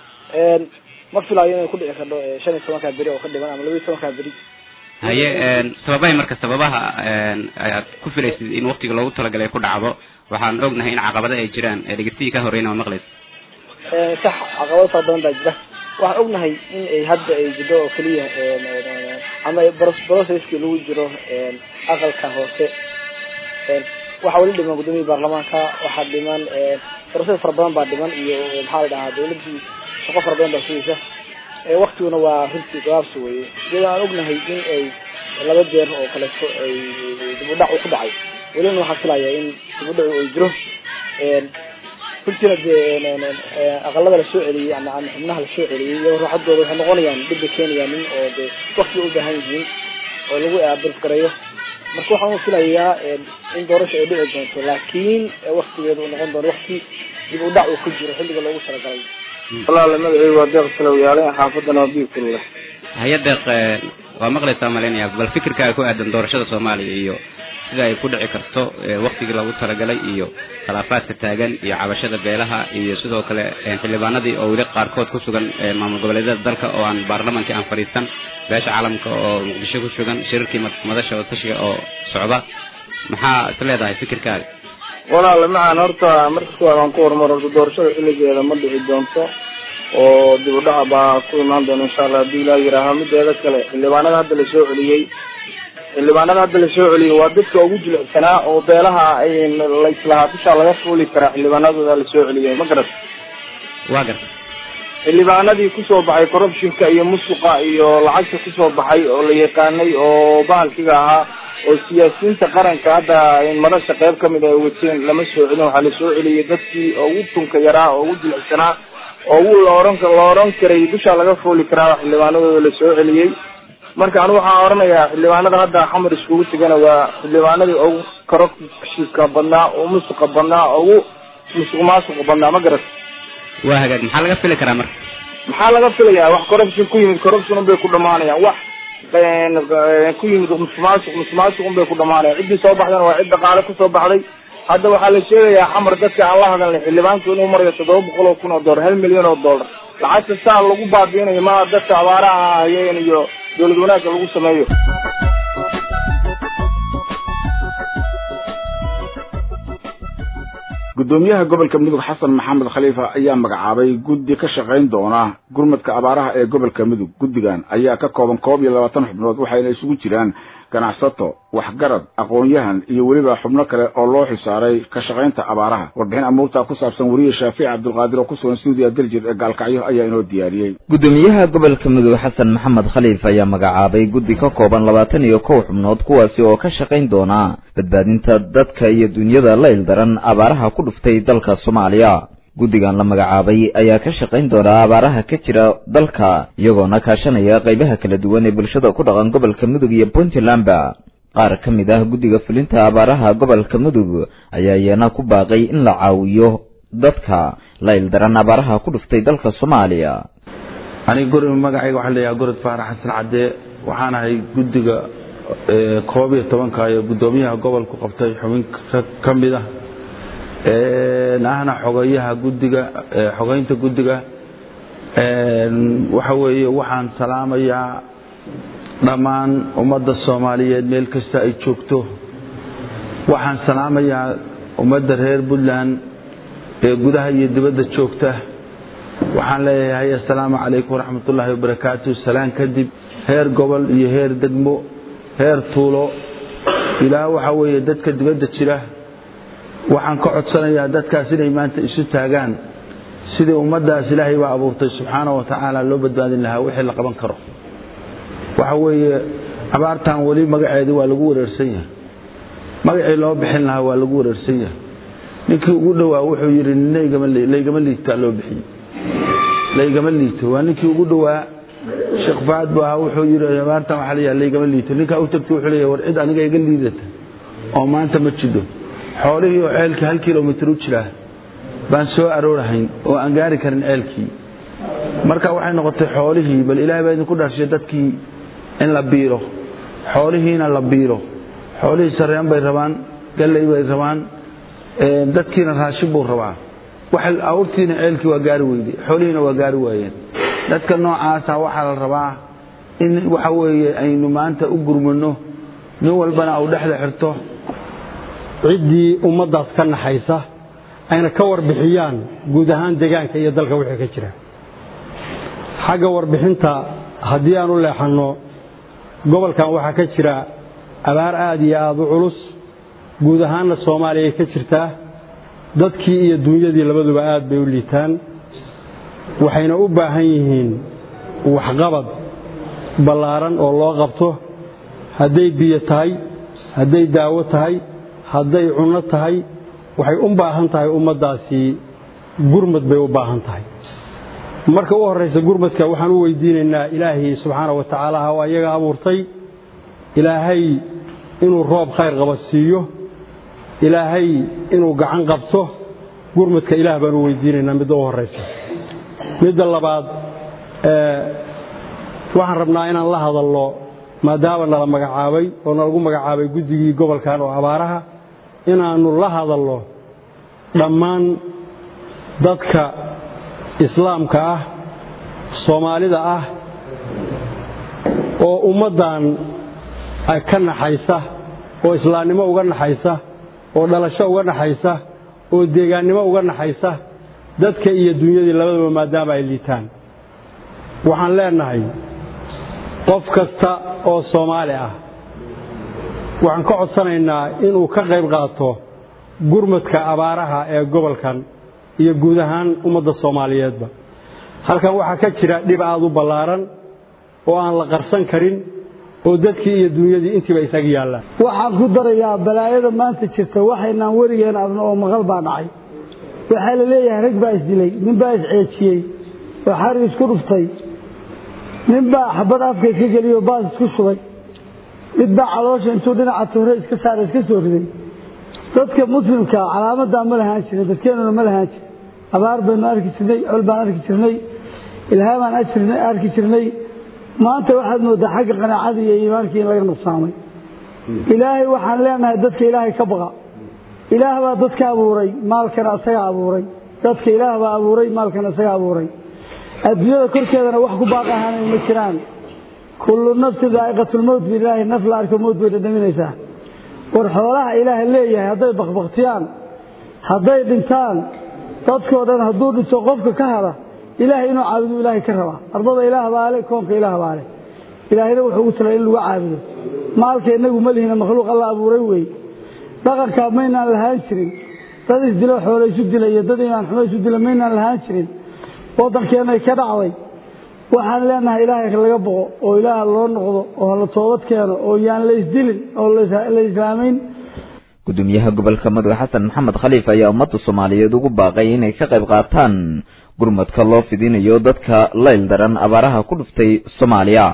ma filayo inay ku dhici karto shan iyo tobankaa beri oo ka dhiman ama laba iyo tobankaa beri haye sababahay marka sababaha ayaad ku filaysid in waktiga loogu talagalay ku dhacdo waxaan ognahay in caqabado ay jiraan dhegeysigii ka horeyna waa maqlaysa sax caqabado fara badan baa jira waxaan ognahay in ay hadda ay jiro oo keliya ama brocesskii lagu jiro aqalka hoose waxaa weli dhiman gudoomiyii baarlamaanka waxaa dhiman broces fara badan baa dhiman iyo maxaa la dhahaa dawladii shaqo fara badan baa sugaysa waktiguna waa runtii gabaabsi weye iyadoo aan ognahay in ay laba jeer oo kaleeto ay dibudhac ku dhacay welina waxaan filaya in dibudhacu ay jiro runtiina dee aqalada lasoo celiyey ama ama xubnaha lasoo celiyey iyo ruuxadooda waxay noqonayaan dhib bay keenayaan nin oo dee wakti u baahan yihiin oo lagu aabirf gareeyo marka waxaan u filayaa in doorasha ay dhici doonto laakiin waktigeedu uu noqon doono wakti dib u dhac uu ku jiro xilliga loogu talagalay walaala magaceygu waa deeq salowyaale xaafadana waa biibkulle haye deeq waa maqlaysaa malaynaya bal fikirkaaga ku aadan doorashada soomaaliya iyo sida ay ku dhici karto waktigii loogu talagalay iyo khilaafaadka taagan iyo cabashada beelaha iyo sidoo kale xildhibaanadii oo weli qaarkood ku sugan maamul goboleedyada dalka oo aan baarlamankii aan fadhiisan beesha caalamka oo muqdisho ku sugan shirarkii madasha oo tashiga oo socda maxaa is leedahay fikirkaaga walaala macaan horta marka kuwaad aan ku horumar horta doorashada xilligeeda ma dhici doonto oo dib u dhaca baa ku imaan doona insha allah haddii ilaa yihaaha mideeda kale xildhibaanada hadda lasoo celiyey xildhibaanada hadda lasoo celiyey waa dadka ugu jilicsanaa oo beelaha laislahaa bishaa laga fuuli karaa xildhibaanadooda lasoo celiyey ma garat waa garta xildhibaanadii kusoo baxay corruptionka iyo musuqa iyo lacagta kusoo baxay oo la yaqaanay oo bahalkiga ahaa oo siyaasiyiinta qaranka hadda madasha qayb kamid ay wateen lama soo celin waxaa lasoo celiyey dadkii ugu tunka yaraa oo ugu jilicsanaa oo ugu laoran la oran karay dushaa laga fooli karaa xildhibaanadooda lasoo celiyey marka anigu waxaan oranayaa xildhibaanada hadda xamar iskugu tegana waa xildhibaanadii ugu corruptionka badnaa oo musuqa badnaa oo ugu musuq maasuqa badnaa ma garat waa hagaag maxaa laga fili karaa marka maxaa laga filayaa wax corruption ku yimid corruption unbay ku dhamaanayaan wax ku yimid musuqmaasuq musuqmaasuq unbay ku dhamaanayaan ciddii soo baxdana waa cid dhaqaale kusoo baxday hadda waxaa la sheegayaa xamar dadka aan la hadalnay xildhibaanku inuu marayo toddoba boqol oo kun oo dollar hal milyan oo dollar lacagta saa lagu baabiinayo maa dadka abaaraha hayeen iyo dowlad wanaagga lagu sameeyo gudoomiyaha gobolka mudug xasan maxamed khaliifa ayaa magacaabay guddi ka shaqayn doona gurmadka abaaraha ee gobolka mudug guddigan ayaa ka kooban koob iyo labaatan xubnood waxayna isugu jiraan ganacsato waxgarad aqoon-yahan iyo weliba xubno kale oo loo xisaaray ka shaqaynta abaaraha warbixin amuurtaa ku saabsan weriye shaafici cabdulqaadir oo ku sugan stuudiya daljir ee gaalkacyo ayaa inoo diyaariyey gudoomiyaha gobolka mudug xasan maxamed khaliif ayaa magacaabay guddi ka kooban labaatan iyo kow xubnood kuwaasi oo ka shaqayn doona badbaadinta dadka iyo dunyada la ildaran abaaraha ku dhuftay dalka soomaaliya guddigan la magacaabay ayaa ka shaqayn doona abaaraha ka jira dalka iyagoona kaashanaya qaybaha kala duwan ee bulshada ku dhaqan gobolka mudug iyo puntlandba qaar ka mid ah guddiga fulinta abaaraha gobolka mudug ayaa iyana ku baaqay in la caawiyo dadka la ildaran abaaraha ku dhuftay dalka soomaaliya aniga guri magacayga waxaa leeyahay gorod faarax xasan cadde waxaan ahay guddiga koob iyo tobanka ee guddoomiyaha gobolku qabtay xubin ka mid ah ahna xogeyaha guddiga xogeynta guddiga waxa weeye waxaan salaamayaa dhammaan ummadda soomaaliyeed meel kasta ay joogto waxaan salaamayaa ummadda reer puntland ee gudaha iyo dibadda joogta waxaan leeyahay assalaamu calaykum waraxmat ullaahi wabarakaatu salaan kadib heer gobol iyo heer degmo heer tuulo ilaa waxa weeye dadka dibadda jira waxaan ka codsanayaa dadkaas inay maanta isu taagaan sidii ummaddaas ilaahay baa abuurtay subxaana wa tacaala loo badbaadin lahaa wixii la qaban karo waxa weeye abaartan weli magaceedii waa lagu wareersan yahay magacii loo bixin lahaa waa lagu wareersan yahay ninkii ugu dhowaa wuxuu yidhi laygama liigtaa loo bixiyey laygama liigto waa ninkii ugu dhowaa sheekh faad bu ahaa wuxuu yidhi abaartan waxaa layaha laygama liigto ninkaa u tagtay wuxuu leeyahay war cid aniga iga liidata oo maanta ma jidho xoolihii oo ceelkii hal kilomitir u jiraa baan soo aroorahayn oo aan gaari karin ceelkii marka waxay noqotay xoolihii bal ilaahay baa idinku dharshay dadkii in la biiro xoolihiina la biiro xoolihii sareen bay rabaan galley bay rabaan dadkiina raashin buu rabaa awrtiina ceelkii waa gaari weyday xoolihiina waa gaari waayeen dadka noocaasa waxaa la rabaa in waxa weeye aynu maanta u gurmano nin walbana au dhexda xirto ciddii ummaddaas ka naxaysa ayna ka warbixiyaan guud ahaan deegaanka iyo dalka wixii ka jira xagga warbixinta haddii aan u leexanno gobolkan waxaa ka jira abaar aad iyo aada u culus guud ahaanna soomaaliya ay ka jirtaa dadkii iyo dunyadii labaduba aad bay u liitaan waxayna u baahan yihiin waxqabad ballaaran oo loo qabto hadday biyo tahay hadday daawo tahay hadday cunno tahay waxay u baahan tahay ummaddaasi gurmad bay u baahan tahay marka u horraysa gurmadka waxaan u weydiinaynaa ilaahay subxaana wa tacaala ha waa iyaga abuurtay ilaahay inuu roob khayr qaba siiyo ilaahay inuu gacan qabto gurmadka ilaah baan u weydiinaynaa midda u horraysa midda labaad waxaan rabnaa inaan la hadalno maadaama nala magacaabay oo nalagu magacaabay guddigii gobolkan oo abaaraha inaannu la hadalno dhammaan dadka islaamka ah soomaalida ah oo ummaddan ka naxaysa oo islaamnimo uga naxaysa oo dhalasho uga naxaysa oo deegaannimo uga naxaysa dadka iyo dunyadii labadaba maadaama ay liitaan waxaan leenahay qof kasta oo soomaali ah waxaan ka codsanaynaa inuu ka qayb qaato gurmadka abaaraha ee gobolkan iyo guud ahaan ummadda soomaaliyeedba halkan waxaa ka jira dhib aad u ballaaran oo aan la qarsan karin oo dadkii iyo dunyadii intiiba isaga yaallaan waxaan ku darayaa balaayada maanta jirta waxaynaan werigeen adna oo maqal baa dhacay waxaa la leeyahay rag baa isdilay nin baa isceejiyey oo xari isku dhuftay nin baa xabad afka iska geliyoo baas isku shubay mid baa caloosha intuu dhinaca tuure iska saara iska soo riday dadka muslimka calaamadaa ma lahaan jirin dadkeenuna ma lahaan jirin abaar baynu arki jirnay col baan arki jirnay ilhaamaan arki jirnay maanta waxaad moodaa xagga qanaacadii iyo iimaankii in laga nuqsaamay ilaahay waxaan leenahay dadka ilaahay ka baqa ilaah baa dadka abuuray maalkana asaga abuuray dadka ilaah baa abuuray maalkana asaga abuuray adduunyada korkeedana wax ku baaq ahaanay ma jiraan kullu nafsin daa'iqatulmowt bilaahi naf la arko mowt bay dhadhaminaysaa war xoolaha ilaaha leeyahay hadday bakbaktiyaan hadday dhintaan dadkoo dhan hadduu dhinto qofka ka hada ilaahay inuu caabudu ilaahay ka rabaa ardada ilaah baale koonka ilaah baale ilaahayna wuxuu ugu talay in lagu caabudo maalka inagu ma lihina makhluuq alla abuuray weeye dhaqankaa maynaan lahaan jirin dad isdilo xoolo isu dila iyo dad imaan xumo isu dila maynaan lahaan jirin waddankeenay ka dhacday waxaan leenahay ilaahay laga boqo oo ilaah loo noqdo oo la toobad keeno oo yaan la isdilin oo la islaamayn gudoomiyaha gobolka mudug xasan maxamed khaliif ayaa ummadda soomaaliyeed ugu baaqay inay ka qayb qaataan gurmadka loo fidinayo dadka layl daran abaaraha ku dhuftay soomaaliya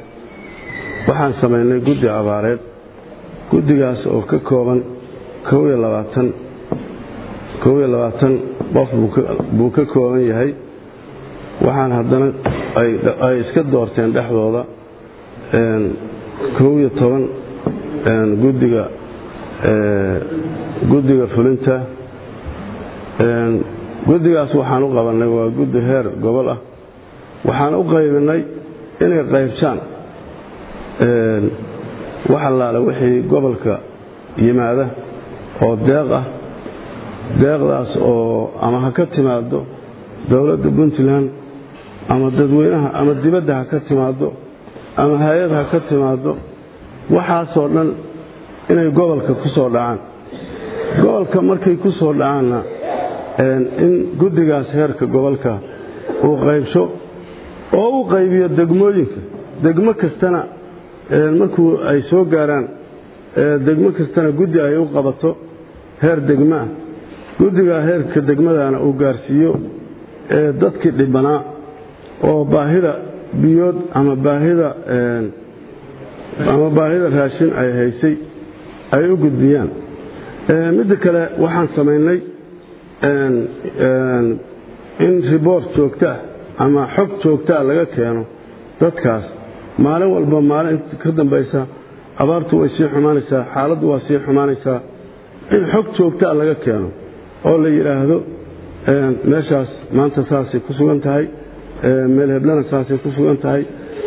waxaan samaynay guddi abaareed guddigaas oo ka kooban kow iyo labaatan kow iyo labaatan qof buu ka kooban yahay waxaan haddana ay iska doorteen dhexdooda kow iyo toban guddiga guddiga fulinta guddigaas waxaan u qabannay waa guddi heer gobol ah waxaan u qaybinay inay qaybsaan wax allaale wixii gobolka yimaada oo deeq ah deeqdaas oo ama ha ka timaado dowladda puntland ama dadweynaha ama dibadda ha ka timaado ama hay-ad ha ka timaado waxaasoo dhan inay gobolka ku soo dhacaan gobolka markay ku soo dhacaanna in guddigaas heerka gobolka uu qaybsho oo u qaybiyo degmooyinka degmo kastana markuu ay soo gaaraan degmo kastana guddi ay u qabato heer degmaa guddigaa heerka degmadana uu gaarsiiyo dadkii dhibanaa oo baahida biyood ama baahida ama baahida raashin ay haysay ay u gudbiyaan midda kale waxaan samaynay in riboort joogtaa ama xog joogtaa laga keeno dadkaas maalin walba maalin ka dambaysa abaartu way sii xumaanaysaa xaaladdu waa sii xumaanaysaa in xog joogtaa laga keeno oo la yidhaahdo meeshaas maanta saasay ku sugan tahay meel heblana saasay ku sugan tahay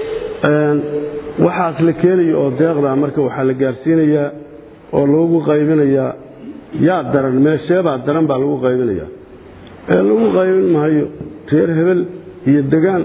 waxaas la keenayo oo deeqdaa marka waxaa la gaarsiinayaa oo lagu qaybinayaa yaa daran meesheebaa daran baa lagu qaybinayaa ee lagu qaybin maayo reer hebel iyo degaan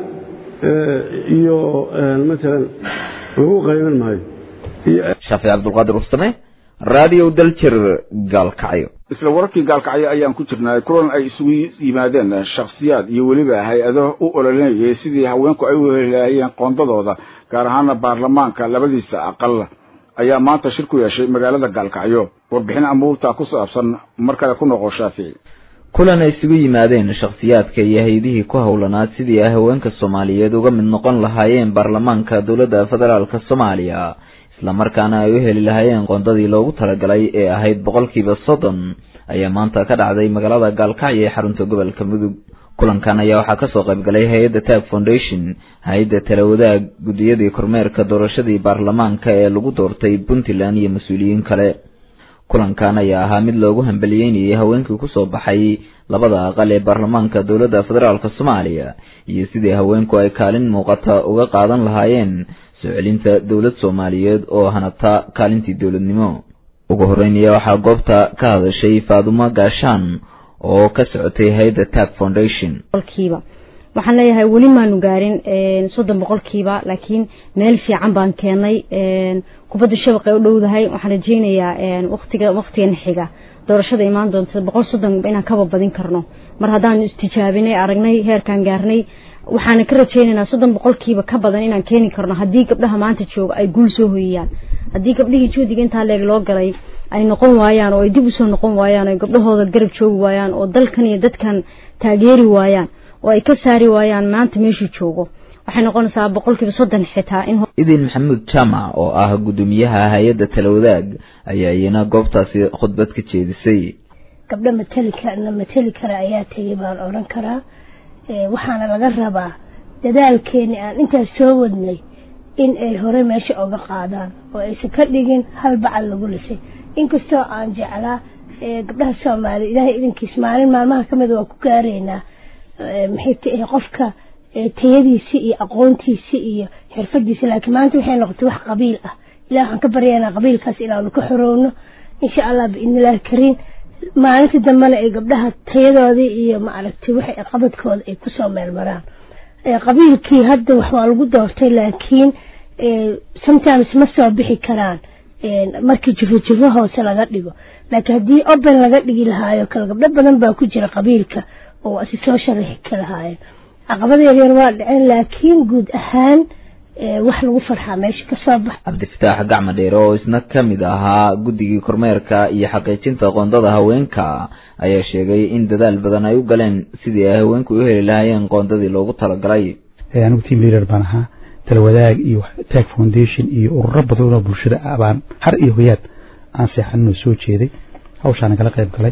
iyo maalan lagu qaybin maayo shaafic cabdulqaadir ustame radio daljir gaalkacyo isla wararkii gaalkacyo ayaan ku jirnay kulan ay isugu yimaadeen shakhsiyaad iyo weliba hay-ado u ololinayay sidii haweenku ay u heli lahaayeen qoondadooda gaar ahaana baarlamaanka labadiisa aqal ayaa maanta shir ku yeeshay magaalada gaalkacyo warbixin amuurta ku saabsan mar kale ku noqo shaafici kulan ay isugu yimaadeen shakhsiyaadka iyo hay-adihii ku howlanaa sidii ay haweenka soomaaliyeed uga mid noqon lahaayeen baarlamaanka dowladda federaalka soomaaliya islamarkaana ay u heli lahaayeen qoondadii loogu talagalay ee ahayd boqolkiiba soddon ayaa maanta ka dhacday magaalada gaalkacyo ee xarunta gobolka mudug kulankan ayaa waxaa kasoo qaybgalay hay-adda tag foundation hay-adda talawadaag guddiyadii kormeerka doorashadii baarlamaanka ee lagu doortay puntland iyo mas-uuliyiin kale kulankan ayaa ahaa mid loogu hambaliyeynayay haweenkii kusoo baxay labada aqal ee baarlamaanka dowladda federaalka soomaaliya iyo sidii haweenku ay kaalin muuqata uga qaadan lahaayeen soo celinta dowlad soomaaliyeed oo hanata kaalintii dowladnimo ugu horeynaya waxaa goobta ka hadashay faadumo gaashaan oo ka socotay hay-adda tag foundation boqolkiiba waxaan leeyahay weli maanu gaarin soddon boqolkiiba laakiin meel fiican baan keenay kubadda shabaqay u dhowdahay waxaan rajeynayaa waqtiga waqtigan xiga doorashada imaan doonta boqol soddon inaan kaba badin karno mar haddaanu istijaabinay aragnay heerkaan gaarnay waxaana ka rajeynaynaa soddon boqolkiiba ka badan inaan keeni karno haddii gabdhaha maanta jooga ay guul soo hoyiyaan haddii gabdhihii juhdiga intaa leeg loo galay ay noqon waayaan oo ay dib usoo noqon waayaan oo gabdhahooda garab joogi waayaan oo dalkan iyo dadkan taageeri waayaan oo ay ka saari waayaan maanta meeshuu joogo waxay noqonaysaa boqolkiiba soddon xitaa in idin maxamuud jaamac oo ah guddoomiyaha hay-adda talawadaag ayaa iyana goobtaasi khudbad ka jeedisay gabdho mateli karna mateli kara ayaa tegay baan odhan karaa waxaana laga rabaa dadaalkeeni aan intaas soo wadnay in ay hore meesha oga qaadaan oo aysan ka dhigin hal bacal lagu lisay inkastoo aan jeclaa gabdhaha soomaaliya ilaahay idinkiis maalin maalmaha kamida waa ku gaaraynaa maxay tahay qofka tayadiisi iyo aqoontiisi iyo xirfadiisi laakiin maanta waxay noqotay wax qabiil ah ilah waxaan ka baryaynaa qabiilkaas inaanu ka xorowno insha allah biidnillahi kariim maalinta dambena ay gabdhaha tayadoodii iyo maaragtay waxay qabadkooda ay kusoo meelmaraan qabiilkii hadda wax waa lagu doortay laakiin sometimes ma soo bixi karaan markii jiro jiro hoose laga dhigo laakiin haddii open laga dhigi lahaayo kale gabdho badan baa ku jira qabiilka oo si soo sharaxi ka lahaayeen caqabada yaryar waa dhaceen laakiin guud ahaan wax lagu farxaa meesha kasoo bax cabdifataax gacma dheere oo isna ka mid ahaa guddigii kormeerka iyo xaqiijinta qoondada haweenka ayaa sheegay in dadaal badan ay u galeen sidii ay haweenku u heli lahaayeen qoondadii loogu talagalay anigu team leader baan ahaa talawadaag iyo tag foundation iyo ururo badan oo bulshada baan har iyo hoyaad aan seexaninoo soo jeeday hawshaana kala qayb galay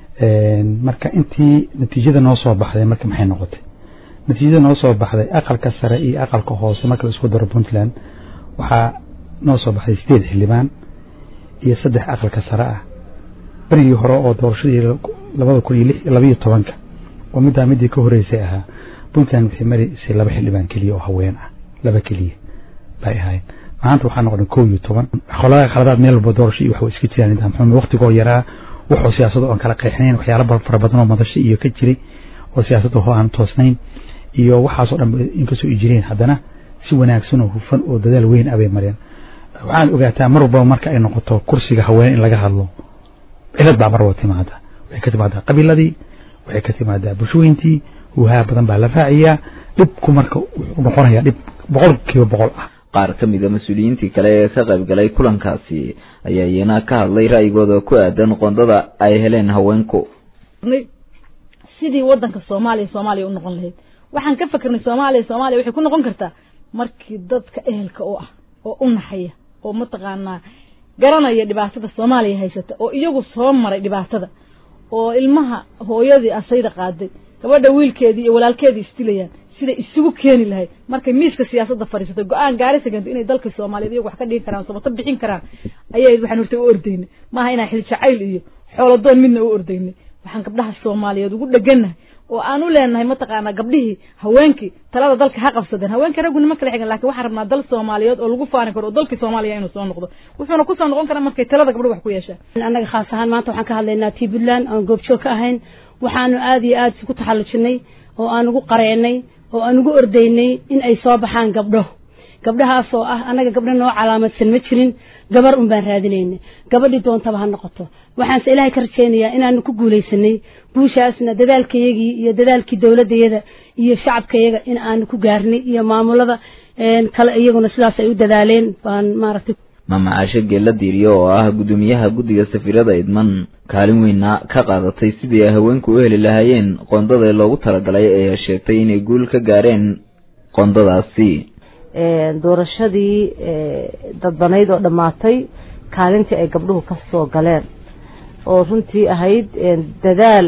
marka intii natiijada noo soo baxday marka maxay noqotay natiijada noo soo baxday aqalka sare iyo aqalka hoose marka la isku daro puntland waxaa noo soo baxday sideed xildhibaan iyo saddex aqalka sare ah berigii hore oo doorashadii labada kun iyo labayo tobanka oo middaa midii ka horeysay ahaa puntland waxay maraysay laba xildhibaan keliya oo haween ah laba keliya bay ahayd maanta waxaa noqday kow iyo toban qolada khaladaad meel walba doorasho iyo waxba iska jiraan nidaam xumo waqtigoo yaraa wuxuu siyaasado oon kala qeexnayn waxyaalo fara badan oo madasho iyo ka jiray oo siyaasadda ho aan toosnayn iyo waxaasoo dhan inkastoo ay jireen haddana si wanaagsan oo hufan oo dadaal weyn abay mareen waxaad ogaataa mar walbaba marka ay noqoto kursiga haween in laga hadlo cilad baa mar walba timaada waxay ka timaadaa qabiiladii waxay ka timaadaa bulshooyintii huhaa badan baa la raaciyaa dhibku marka wuxuu noqonayaa dhib boqol kiiba boqol ah qaar ka mid a mas-uuliyiintii kale ee ka qayb galay kulankaasi ayaa iyana ka hadlay ra'yigooda ku aadan qoondada ay heleen haweenku sidii wadanka soomaaliya soomaaliya u noqon lahayd waxaan ka fakernay soomaaliya soomaaliya waxay ku noqon kartaa markii dadka ehelka u ah oo u naxaya oo mataqaanaa garanaya dhibaatada soomaaliya haysata oo iyagu soo maray dhibaatada oo ilmaha hooyadii asayda qaaday gabadha wiilkeedii iyo walaalkeedii isdilayaan siday isugu keeni lahayd markay miiska siyaasadda fadhiisatay go-aan gaarisa keento inay dalka soomaaliyeed iyagu wax ka dhigi karaan sabato bixin karaan ayay waxaan horta u ordaynay maaha inaan xil jacayl iyo xooladoon midna u ordaynay waxaan gabdhaha soomaaliyeed ugu dhegannahay oo aan u leenahay mataqaanaa gabdhihii haweenkii talada dalka ha qabsadeen haweenka ragguna ma kala xigan lakin waxaan rabnaa dal soomaaliyeed oo lagu faani karo oo dalkii soomaaliya inuu soo noqdo wuxuuna kusoo noqon karaa markay talada gabdho wax ku yeeshaan annaga khaas ahaan maanta waxaan ka hadlaynaa tii puntland oon goobjoog ka ahayn waxaanu aada iyo aada isku taxallujinay oo aan ugu qareenay oo aan ugu ordaynay in ay soo baxaan gabdho gabdhahaas oo ah annaga gabdho noo calaamadsan ma jirin gabar un baan raadinayna gabadhii doontaba ha noqoto waxaanse ilaahay ka rajaynayaa inaanu ku guulaysanay guushaasna dadaalkayagii iyo dadaalkii dowladayada iyo shacabkayaga in aanu ku gaarnay iyo maamulada kale iyaguna sidaas ay u dadaaleen baan maaragtay maama caashe geella diiriyo oo ah guddoomiyaha guddiga safiirada idman kaalin weyna ka qaadatay sidii ay haweenku u heli lahaayeen qoondada loogu talagalay ee sheegtay inay guul ka gaareen qoondadaasi doorashadii dadbanayd oo dhammaatay kaalintii ay gabdhuhu ka soo galeen oo runtii ahayd dadaal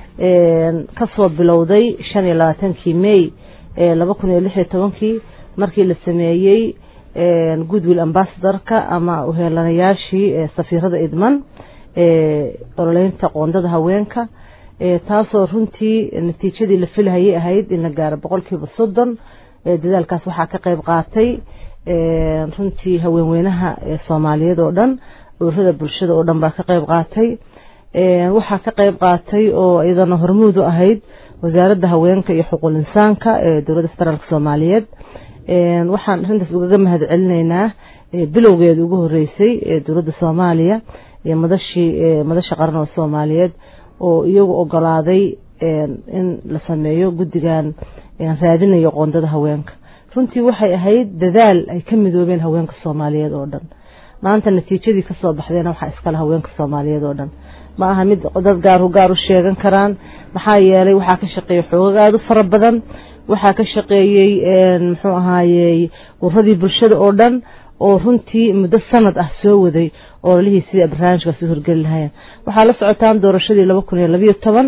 kasoo bilowday shan iyo labaatankii may laba kun iyo lix iyo tobankii markii la sameeyey goodwill ambassadorka ama uheelanayaashii safiirada idman ololeynta qoondada haweenka taasoo runtii natiijadii la filhayay ahayd in la gaaro boqolkiiba soddon dadaalkaas waxaa ka qayb qaatay runtii haweenweynaha soomaaliyeed oo dhan ururada bulshada oo dhan baa ka qayb qaatay waxaa ka qayb qaatay oo iyadana hormuud u ahayd wasaaradda haweenka iyo xuquuq insaanka ee dowladda federaalk soomaaliyeed waxaan arrintaas ugaga mahad celinaynaa bilowgeeda ugu horeysay dowladda soomaaliya iyo madashii madasha qaran oo soomaaliyeed oo iyagu ogolaaday in la sameeyo guddigan raadinayo qoondada haweenka runtii waxay ahayd dadaal ay ka midoobeen haweenka soomaaliyeed oo dhan maanta natiijadii kasoo baxdeena waxaa iskale haweenka soomaaliyeed oo dhan ma aha mid dad gaaru gaar u sheegan karaan maxaa yeelay waxaa ka shaqeeyey xoogag aada u fara badan waxaa ka shaqeeyey muxuu ahaayey ururadii bulshada oo dhan oo runtii muddo sanad ah soo waday ololihii sidii barnaamijkaasi u horgeli lahaayeen waxaa la socotaan doorashadii laba kun iyo labayo toban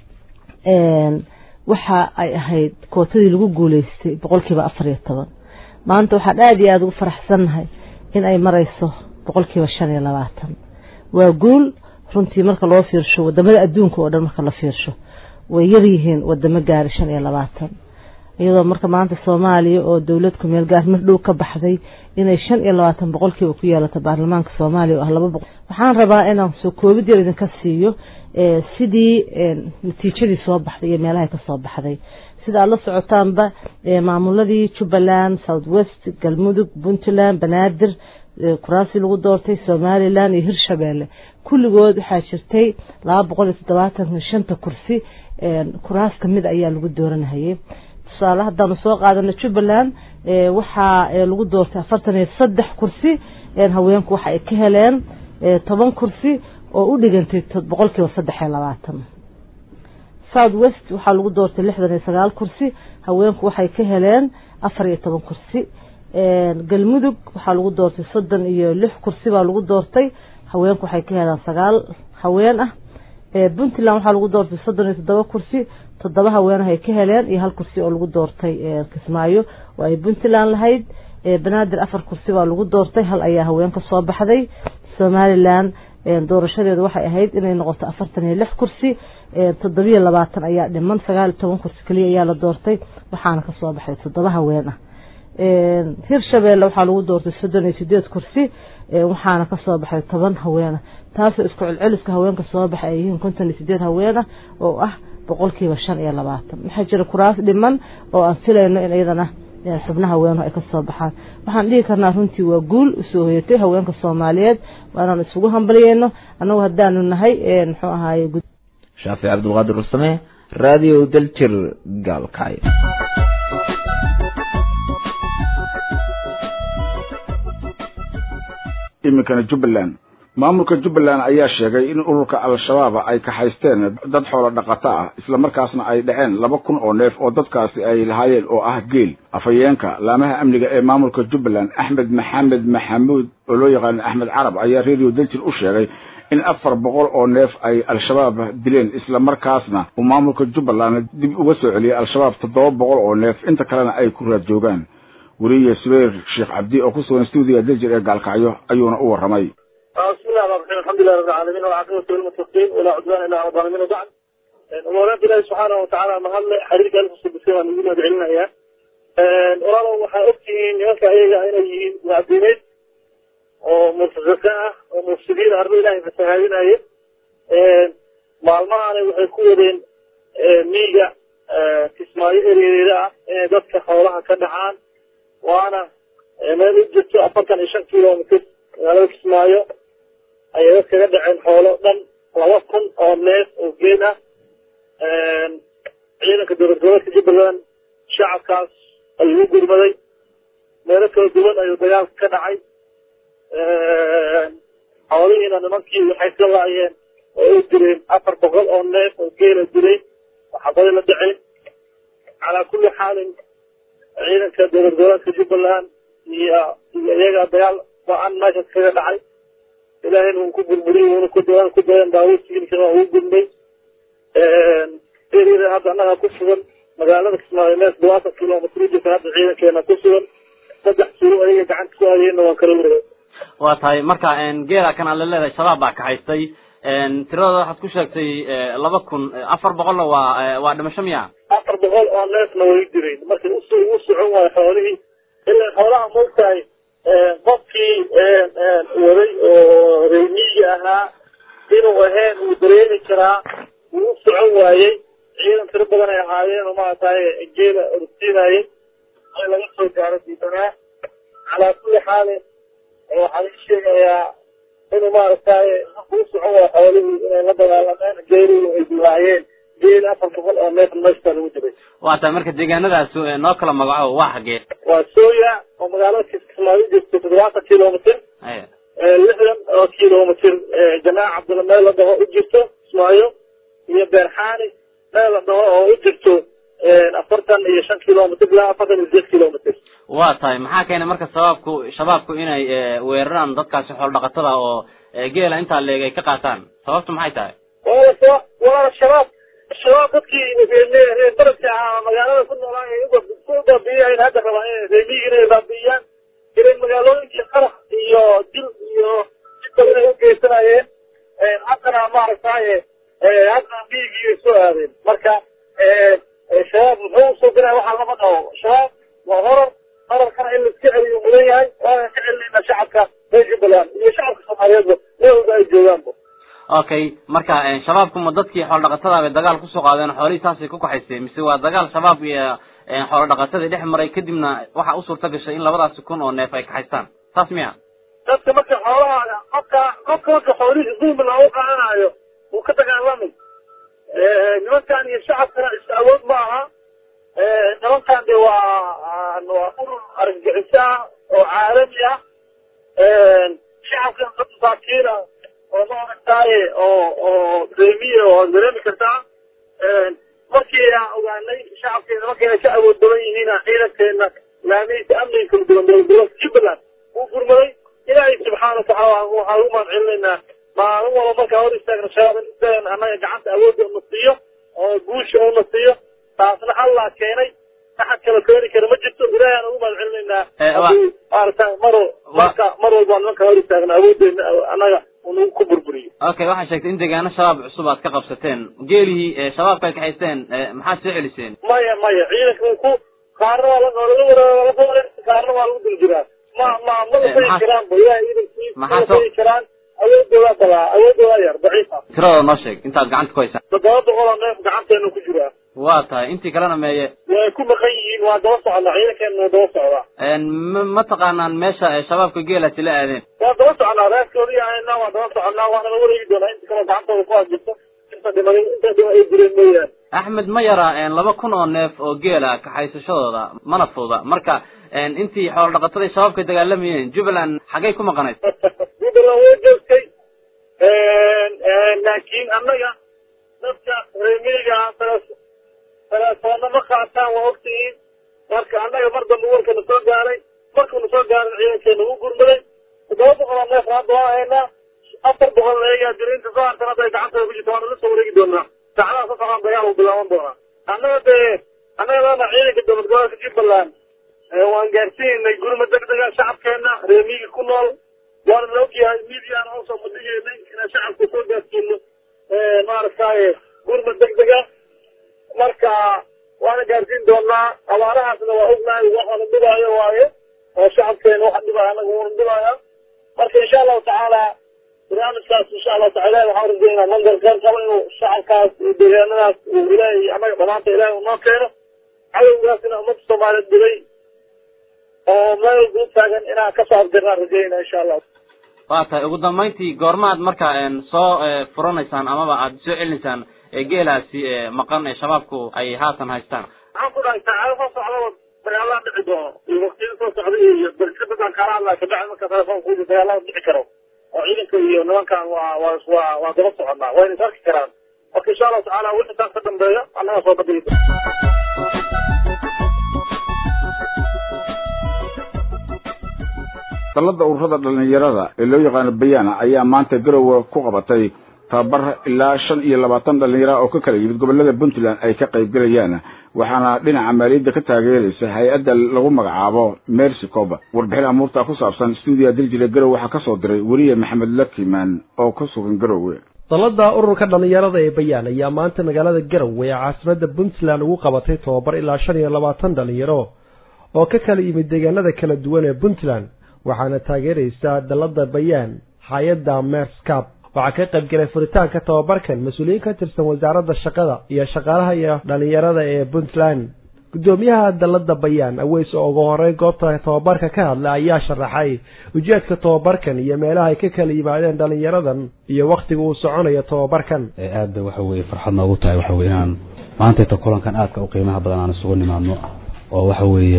waxa ay ahayd kootadii lagu guuleystay boqolkiiba afar iyo toban maanta waxaan aada iyo aada ugu faraxsannahay in ay marayso boqolkiiba shan iyo labaatan waa guul runtii marka loo fiirsho wadamada adduunka oo dhan marka la fiirsho way yar yihiin wadamo gaari shan iyo labaatan iyadoo marka maanta soomaaliya oo dowlad ku meel gaar mar dhow ka baxday inay shan iyo labaatan boqolkiiba ku yeelato baarlamaanka soomaaliya oo ah laba boqol waxaan rabaa inaan soo koobid yar idinka siiyo sidii natiijadii soo baxday iyo meelahay ka soo baxday sida aad la socotaanba maamuladii jubbaland south west galmudug puntland banaadir kuraasii lagu doortay somalilan iyo hirshabeelle kulligood waxaa jirtay laba boqol iyo toddobaatan shanta kursi kuraas kamid ayaa lagu dooranahayay tusaale haddaanu soo qaadano jubbaland waxaa lagu doortay afartan iyo saddex kursi haweenku waxa ay ka heleen toban kursi oo u dhigantay boqolkiiba saddex iyo labaatan south west waxaa lagu doortay lixdan iyo sagaal kursi haweenku waxay ka heleen afar iyo toban kursi galmudug waxaa lagu doortay soddon iyo lix kursi baa lagu doortay haweenku waxay ka heleen sagaal haween ah puntland waxaa lagu doortay soddon iyo toddoba kursi toddoba haweenah ay ka heleen iyo hal kursi oo lagu doortay kismaayo oo ay puntland lahayd banaadir afar kursi baa lagu doortay hal ayaa haweenka soo baxday somalilan doorashadeedu waxay ahayd inay noqoto afartan iyo lix kursi toddobiyo labaatan ayaa dhiman sagaal iyo toban kursi keliya ayaa la doortay waxaana kasoo baxay toddoba haween ah hirshabeelle waxaa lagu doortay soddon iyo sideed kursi waxaana kasoo baxay toban haweena taasoo isku celceliska haweenka soo baxay ay yihiin konton iyo sideed haweena oo ah boqolkiiba shan iyo labaatan waxaa jira kuraas dhiman oo aan filayno in iyadana xubnaha haweenuhu ay kasoo baxaan waxaan dhihi karnaa runtii waa guul usoo hoyatay haweenka soomaaliyeed waa inaan isugu hambaliyeyno annagu haddaanu nahay muxuu ahaaye shaafic cabdulqaadir rusame radio daljir gaalkacyo iminkana jubbaland maamulka jubbaland ayaa sheegay in ururka al-shabaab ay kaxaysteen dad xoolo dhaqato ah islamarkaasna ay dhaceen laba kun oo neef oo dadkaasi ay lahaayeen oo ah geel afhayeenka laamaha amniga ee maamulka jubbaland axmed maxamed maxamuud oo loo yaqaano axmed carab ayaa radio daljir u sheegay in afar boqol oo neef ay al-shabaab dileen islamarkaasna uu maamulka jubbaland dib uga soo celiyay al-shabaab toddoba boqol oo neef inta kalena ay ku raad joogaan weriye subayr sheekh cabdi oo ku sugan stuudiga daljir ee gaalkacyo ayuuna u warramay بسم الله الرحمن الرحيم الحمد لله رب العالمين والعاقبة للمتقين ولا عدوان إلا على الظالمين وبعد ومولاد الله سبحانه وتعالى ما هل حريق ألف سبسيما من دون دعلنا إياه ورانا وحا أبتين يوكا إيجا أين يجين معدينين ومرتزقاء ومفسدين أرض الله فسهالين أيه معلمان waxay ku wadeen miiga kismaayo ereereeda ah inay dadka xoolaha ka dhacaan waana meel u jirto afartan iyo shan kilomitr magaalada kismaayo ayay dad kaga dhaceen xoolo dhan laba kun oo neef oo geel ah ciidanka dowlad goboleedka jubbaland shacabkaas ayuu gurmaday meelo kala duwan ayuu dagaalka ka dhacay xoolihiina nimankii waxay ka laayeen oo ay dileen afar boqol oo neef oo geela dilay waxabadi la dhaceen calaa kulli xaalin ciidanka dowlad goboleedka jubbaland iyo iyo iyaga dagaal ba-an meeshaas kaga dhacay ilaahayna wuu ku burburiyey wuuna ku dawaan ku dayan daawud siilkana waa ugu gurmay erida hadda annaga ku sugan magaalada kismaayo mees labaatan kilomitr u jirta hadda ciidankeena ku sugan saddex suro ayaga gacanta ku aadayeenna waan kala leeyahay waa tahay marka geela kan aad la leedahay shabaab baa kaxaystay tiradooda waxaad ku sheegtay laba kun afar boqolna waa waa dhimasho miya afar boqol oo neefna way direen markii usu ugu socon waayo xoolihii ilaa xoolaha moogtahay qofkii waday oo reymiyi ahaa inuu ahayn uu dareemi karaa wuu u socon waayey ciidan tiro badan ay ahaayeen oo maaragtay geela orsiinayay ay laga soo gaaro diidanaa calaa kulli xaalin waxaan ii sheegayaa inuu maaragtay markuu u socon waayo xoolihii inay la dagaalameen geelii ay dilaayeen geel afar boqol oo neef meeshtaa lagu diray waa tahay marka deegaanadaas noo kala magaco waa xagee waa sooya oo magaalada kismaayo jirto toddobaatan kilomitr lixdan oo kilomitr jamaaca cabdilla meel la dhaho u jirto kismaayo iyo beerxaani meel la dhaho oo u jirto afartan iyo shan kilomitr ilaa afartan iyo sideed kilomitr waa tahay maxaa keenay marka shabaabku shabaabku inay weeraraan dadkaasi xoolo dhaqatada oo geela intaa leeg ay ka qaataan sababtu maxay tahay waa waa shabaab shabaab dadkii reer baradka ahaa magaalada ku noolaa ay u baabiiyeen hadda rabaa in reemiyi inay baabiiyaan inay magaalooyinkii qarax iyo dil iyo jidba inay u geysanayeen haddana maaragtaye haddana miyigii soo aadeen marka shabaab muxuu usoo diraya waxaa lama dhaho shabaab waa horar horarkana in laiska celiyo mudan yahay waana ka celinayna shacabka reer jubbaland iyo shacabka soomaaliyeedba meelwalba ay joogaanba okay marka shabaabku ma dadkii xoolo dhaqatada bay dagaal kusoo qaadeen xoolihii saasay ku kaxaysteen mise waa dagaal shabaab iyo xoolo dhaqatadii dhex maray kadibna waxa u suurta gashay in labadaasi kun oo neef ay kaxaystaan saas miya dadka marka xoolaha qofka qofka marka xoolihii dulmi loogu qaadanayo wuu ka dagaalamay nimankan iyo shacabkana is awood ma aha nimankan de waa waa urur argagixiso ah oo caalami ah shacabkan dad masaakiin ah oo maaragtaaye oo oo reemiye oo dareemi kartaa markii aan ogaanay shacabkeena markii ay ka awood badan yihiin ciidankeena laamihiisa amniga kala duwan dowladgoboleedka jubbaland wuu gurmaday ilaahay subxaana watacaala waxaan ugu mahad celinaynaa maalin walba markaa hor istaagna shabaab in isagan annaga gacanta awoodda una siiyo oo guusha una siiyo taasna allah keenay axad kala keeni kara ma jirto ilaahay aan ugu mahad celinaynaa haddii maaragta mar marka mar walba nimanka hor istaagna awooddeena annaga unagu ku burburiyo okay waxaa sheegtay in deegaano shabaab cusub aad ka qabsateen geelihii shabaabka ay kaxaysteen maxaad soo celiseen maya maya ciidanka ku qaarna waa laga qaarna waa lagu dul jiraa ma ma ma la fagi karaan ba ilahay ciidankiisa ma la fagi karaan awoodooda balaa awoodooda yar daciifa tiradooda noo sheeg intaad gacanta ku haysaan toddoba boqol oo neef gacanteena ku jiraa waa tahay intii kalena meeye way ku maqan yihiin waa daba socdaa ciidankeena waa daba socdaa ma ma taqaanaan meesha shabaabka geelaasi la aadeen waa daba soconaa reerkoodii ahayna waa daba soconaa waana la wareegi doonaa inta kaloo gacantooda ku haajirto inta dhimaday inta dhima ay jireen mooyaane axmed ma yara laba kun oo neef oo geela kaxaysashadooda mana fududa marka intii xoolo dhaqatada shabaabka dagaalamayeen jubbaland xaggay ku maqanayd jubbaland way joogtay laakiin annaga dadka reemiga telefoonna ma qaataan waa ogtihiin marka annaga mar dambe warka na soo gaaray markuu na soo gaaray ciidankeena ugu gurmaday toddoba boqol oo neef hadda waa haynaa afar boqol eegaa dirinta soo hartan hadday gacantooda ku jirto waana la soo wareegi doonaa saacadaha ka socon dagaal uu bilaaban doonaa annaga dee annaga dana ciidanka dowlad gobolka jubbaland waan gaarsiinay gurma degdega shacabkeena reemiga ku nool waana la ogyahay midiyaana usoo madhigeynay inaan shacabka soo gaarsiino maaragtaye gurma degdega marka waana gaarsiin doonaa abaarahaasna waa ognahay waxaana dhibaayo waaye oo shacabkeena waxa dhibaya anaga wuuna dhibaya marka insha allahu tacaala barnaamijkaas insha allahu taala ilahi waxaan rajeynaa mandar qeyr qabo inuu shacabkaas iyo deegaanadaas uu ilaahay annaga dhamaanta ilahay uu noo keeno cadowgaasina ummadda soomaaliyeed dhibay oo meel guud taagan inaan kasoo afdirnaan rajeynaa insha allah waa tahay ugu dambayntii goormaad marka soo furanaysaan amaba aad soo celinaysaan geelaasi maqan ee shabaabku ay haatan haystaan waxaan ku dhahay saacado soo socdaba dagaalada dhici doono iyo waktiyada soo socda iyo dalka dadaan kaala hadlaya kabacdi marka telefoonka uji dagaalada dhici karo oo ciidanka iyo nimankan waa waa waa waa daba soconaa wayna is arki karaan marka insha allahu tacaala wixii taas ka dambeeya annaga soo badigi dalada ururada dhalinyarada ee loo yaqaano bayaana ayaa maanta garowe ku qabatay tababar ilaa shan iyo labaatan dhalinyara oo ka kala yimid gobolada puntland ay ka qayb gelayaan waxaana dhinaca maaliyadda ka taageeraysa hay-adda lagu magacaabo mercy coba warbixin amuurta ku saabsan stuudiya diljire garowe waxaa kasoo diray weliye maxamed lakiman oo ku sugan garowe dalada ururka dhalinyarada ee bayaan ayaa maanta magaalada garowe ee caasimada puntland ugu qabatay tababar ilaa shan iyo labaatan dhalinyaro oo ka kala yimid deegaanada kala duwan ee puntland waxaana taageeraysa dalada bayaan hay-adda merscap waxaa ka qayb galay furitaanka tababarkan mas-uuliyiin ka tirsan wasaaradda shaqada iyo shaqaalaha iyo dhalinyarada ee puntland guddoomiyaha dalada bayaan aweys oo ugu horeyn goobta tababarka ka hadla ayaa sharaxay ujeedka tababarkan iyo meelaha ay ka kala yimaadeen dhalinyaradan iyo wakhtiga uu soconayo tababarkan aada waxa weye farxad noogu tahay waxa weye inaan maantayta kulankan aadka u qiimaha badan aan isugu nimaadno oo waxa weeye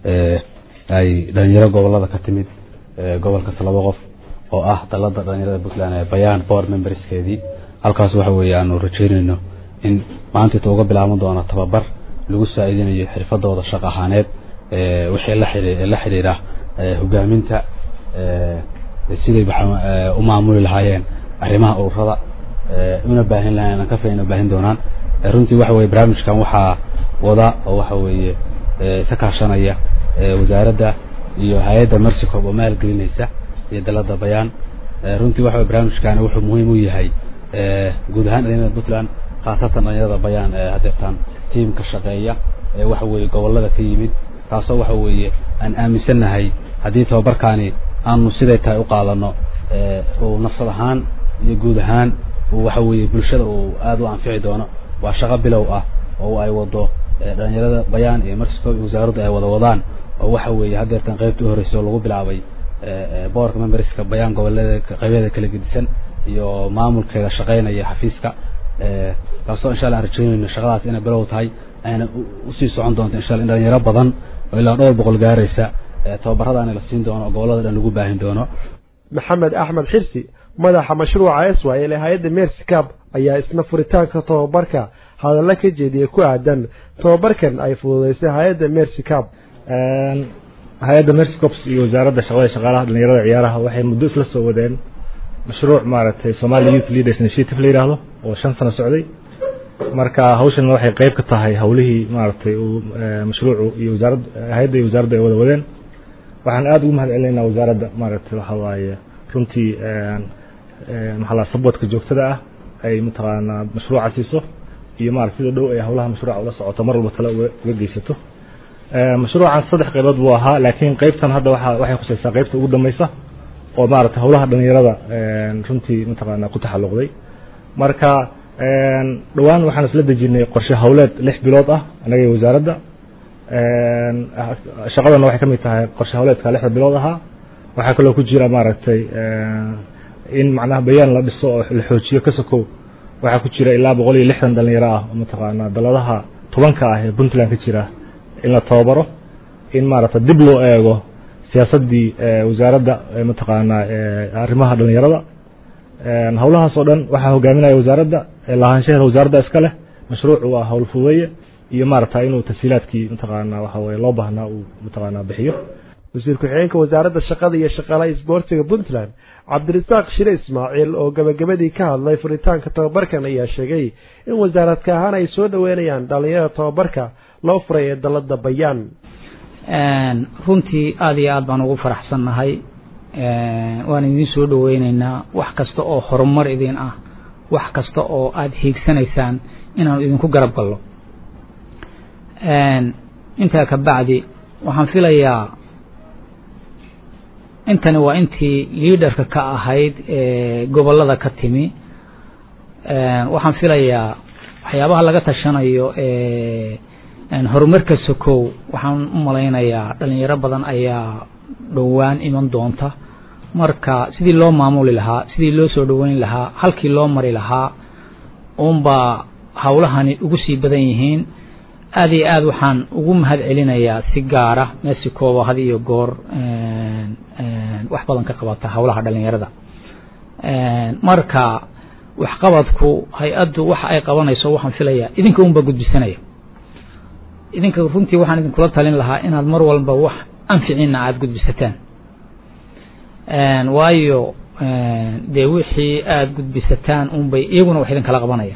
ay dhalinyaro gobolada ka timid gobolkas laba qof oo ah dalada dhalinyarada puntland ee bayaan board memberskeedii halkaas waxa weeye aanu rajeynayno in maantayta uga bilaaban doono tababar lagu saa-idinayo xirfadooda shaq ahaaneed wixii la xidhi la xidhiidha hogaaminta siday u maamuli lahaayeen arrimaha ururada una baahin lahayen aan ka fayna baahin doonaan runtii waxa weye barnaamijkan waxaa wada oo waxa weeye ka kaashanaya wasaaradda iyo hay-adda mercycob oo maalgelinaysa iyo dalada bayaan runtii waxa weye barnaamijkani wuxuu muhiim u yahay guud ahaan dhalinyarada puntland khaasatan dhalinyarada bayaan ee hadeertaan tiimka shaqeeya ee waxa weeye gobolada ka yimid taasoo waxa weeye aan aaminsannahay haddii tababarkaani aanu siday tahay u qaadano uu nafsad ahaan iyo guud ahaan uu waxa weeye bulshada uu aada u anfici doono waa shaqo bilow ah oo ay wado dhalinyarada bayaan iyo mersicop iyo wasaaraddu ay wada wadaan oo waxa weeye hadeertan qaybta u horreysay oo lagu bilaabay boorka memberska bayaan gobolada qaybeeda kala gedisan iyo maamulkeeda shaqeynaya xafiiska taasoo insha alla aan rajeynayno shaqadaas inay bilow tahay ayna usii socon doonto insha alla in dhalinyaro badan oo ilaa dhowr boqol gaaraysa tababaradaani la siin doono oo gobolada dhan lagu baahin doono maxamed axmed xirsi madaxa mashruuca swil ee hay-adda mersicab ayaa isna furitaanka tababarka hadalla ka jeediyay ku aadan tababarkan ay fududeysay hay-adda mersicab hay-adda mercycops iyo wasaaradda shaqada shaqaalaha dhalinyarada ciyaaraha waxay muddo isla soo wadeen mashruuc maaragtay somali youth leaders initiative la yidhaahdo oo shan sano socday marka hawshan waxay qeyb ka tahay hawlihii maaragtay uu mashruucu iyo wasaaradda hay-adda iyo wasaaradda ay wada wadeen waxaan aada ugu mahad celinaynaa wasaaradda maaragtay waxa waaye runtii maxaa la sabwadka joogtada ah ay mataqaanaa mashruuca siiso iyo maarata sida dhow ay hawlaha mashruuca ula socoto mar walba tale uga geysato mashruucan saddex qaybood buu ahaa laakiin qeybtan hadda waa waxay khusaysaa qeybta ugu dambeysa oo maaragtay hawlaha dhalinyarada runtii mataqaana ku taxalluqday marka dhowaan waxaan isla dejinay qorshe hawleed lix bilood ah anaga iyo wasaaradda shaqadana waxay ka mid tahay qorshe hawleedka lixda bilood ahaa waxaa kaloo ku jira maaragtay in macnaha bayaan la dhiso oo la xoojiyo ka sokow waxaa ku jira ilaa boqol iyo lixdan dhalinyaro ah oo mataqaanaa daladaha tobanka ah ee puntland ka jira in la tababaro in maaragta dib loo eego siyaasaddii wasaaradda mataqaanaa arrimaha dhalinyarada howlahaas oo dhan waxaa hogaaminaya wasaaradda lahaanshaheeda wasaaradda iska leh mashruucu waa howl fuweeye iyo maaragta inuu tasiilaadkii mataqaanaa waxa weye loo baahnaa uu mataqaanaa bixiyo wasiir ku-xigeenka wasaaradda shaqada iyo shaqaalaha isboortiga puntland cabdirasaaq shire ismaaciil oo gabagabadii ka hadlay furitaanka tababarkan ayaa sheegay in wasaaradka ahaan ay soo dhoweynayaan dhalinyarada tababarka loo furay ee dalada bayaan runtii aada iyo aad baan ugu faraxsannahay waan idin soo dhoweyneynaa wax kasta oo horumar idin ah wax kasta oo aada hiigsanaysaan inaanu idinku garab gallo intaa ka bacdi waxaan filayaa intani waa intii liaderka ka ahayd ee gobollada ka timi waxaan filayaa waxyaabaha laga tashanayo ee horumarka sokow waxaan u malaynayaa dhalinyaro badan ayaa dhowaan iman doonta marka sidii loo maamuli lahaa sidii loo soo dhoweyn lahaa halkii loo mari lahaa uunbaa howlahani ugu sii badan yihiin aada iyo aad waxaan ugu mahad celinayaa si gaara mexicoba had iyo goor wax badan ka qabata howlaha dhalinyarada marka waxqabadku hay-addu waxa ay qabanayso waxaan filayaa idinka unbaa gudbisanaya idinka runtii waxaan idinkula talin lahaa inaad mar walba wax anficiina aada gudbisataan waayo dee wixii aada gudbisataan unbay iyaguna wax idinkala qabanaya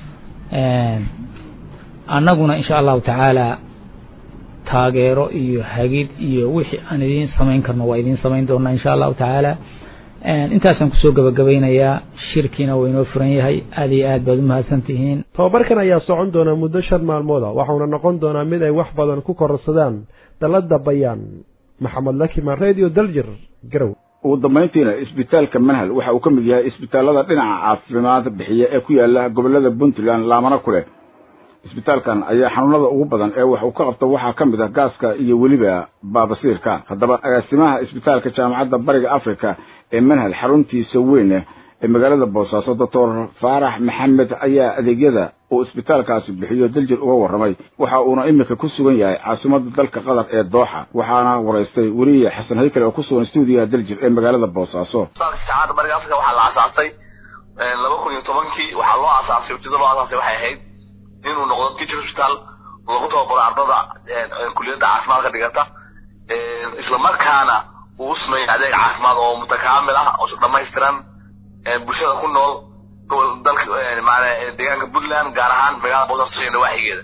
annaguna insha allahu tacaala taageero iyo hagid iyo wixii aan idiin samayn karno waa idiin samayn doonaa insha allahu tacaala intaasaan kusoo gabagabeynayaa shirkiina waa inoo furan yahay aada iyo aad baad umahadsan tihiin tababarkan ayaa socon doona muddo shan maalmooda waxauna noqon doonaa mid ay wax badan ku kororsadaan dalada bayaan maxamed lakiman radio daljir garow ugu dambayntiina isbitaalka manhal waxa uu ka mid yahay isbitaalada dhinaca caafimaad bixiya ee ku yaala gobolada puntland laamana ku leh isbitaalkan ayaa xanuunada ugu badan ee wax uu ka qabto waxaa ka mid ah gaaska iyo weliba baabasiirka haddaba agaasimaha isbitaalka jaamacadda bariga africa ee manhal xaruntiisa weyn ee magaalada boosaaso doctor faarax maxamed ayaa adeegyada uu isbitaalkaasi bixiyo daljir uga warramay waxa uuna iminka ku sugan yahay caasimada dalka qatar ee dooxa waxaana waraystay weriye xasan haykale oo ku sugan stuudiyaha daljir ee magaalada boosaaso jaamacadda bariga africa waxaa la aasaasay laba kun iyo tobankii waxaa loo aasaasay ujeeda loo aasaasay waxay ahayd inuu noqdo teacher hospital lagu tababaro ardada kuliyadda caafimaadka dhigata isla markaana uu u sameeyo adeeg caafimaad oo mutakaamil ah oo dhamaystiran bulshada ku nool dalka maana deegaanka puntland gaar ahaan magaalada boosaaso iyo nawaaxigeeda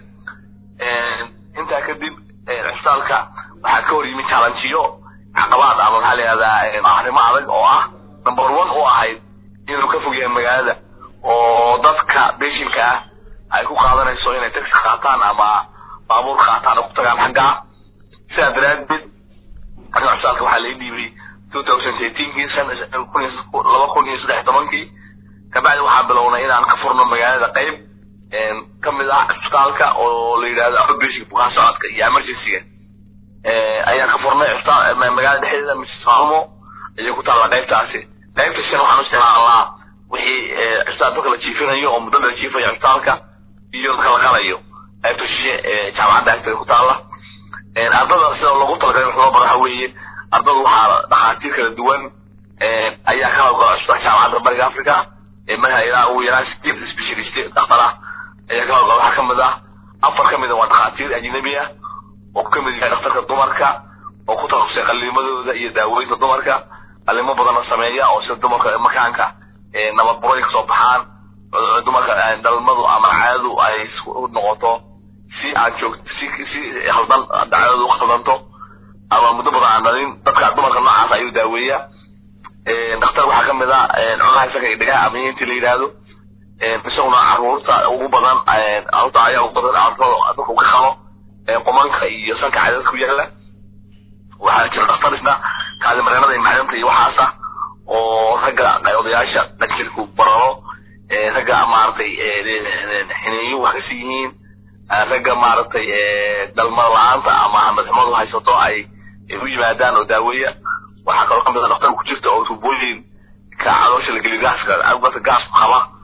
intaa kadib cisbitaalka waxaa ka hor yimid challengeyo caqabaad ama maxaa la yihahdaa arrimo adag oo ah number one u ahayd inuu ka fog yahay magaalada oo dadka beshinka ah ay ku qaadanayso inay taxi qaataan ama baabuur qaataan oo ku tagaan xaggaa sidaa daraaddeed aniga cisbitaalka waxaa laga dhiibay two thousand eighteenkii laba kun iyo saddex tobankii kabacdi waxaan bilownay inaan ka furno magaalada qayb ka mid ah cisbitaalka oo la yidhahdo outpatient bukaan socodka iyo emergencyga ayaan ka furnay magaalada dhexdeeda mrs faalmo ayay ku taalla qaybtaasi qaybta shan waxaan u isticmaalnaa wixii cisbitaal dadka la jiifinayo oo muddo la jiifayo cisbitaalka iyo dadka la qalayo qaybta shishe ee jaamacadda agteeda ku taalla ardada sida loogu talagalay wax loo baro waxa weeye ardadu waxaa dhakhaatiir kala duwan ayaa ka hawlgala cisbitaalka jaamacadda bariga africa manaha ilaa ugu yaraan sideed specialist dhakhtar ah ayaa ka hawlgala waxaa kamid ah afar kamid a waa dhakhaatiir ajnabi ah oo ka mid yahay dhakhtarka dumarka oo ku takhasusay qaliimadooda iyo daaweynta dumarka qalimo badanna sameeya oo sida dumarka makaanka nabadburay kasoo baxaan dumarka dhalmadu ama caadadu ay noqoto si aan joog si si haldan dacdadu u khaldanto ama muddo badan aan dhalin dadka dumarka noocaas ayuu daaweeya dhakhtar waxaa kamid ah cunaha isaga iyo dhigaha amniintii la yidhaahdo isaguna caruurta ugu badan caruurta ayaa ugu badan caruurtooda dadka ka qabo qumanka iyo sanka cadadka ku yaala waxaa jira dhakhtar isna kaadi mareenada iyo macdanta iyo waxaasa oo ragga odayaasha dhajirku bararo ragga maaragtay xineeyo wax kasi yihiin ragga maaragtay dhalmada la-aanta ama madxumadu haysato ay u yimaadaan oo daaweeya waxaa kaloo kamid a dhakhtar ku jirta oo tuubooyin ka caloosha la geliyo gaaska dadka gaasku qaba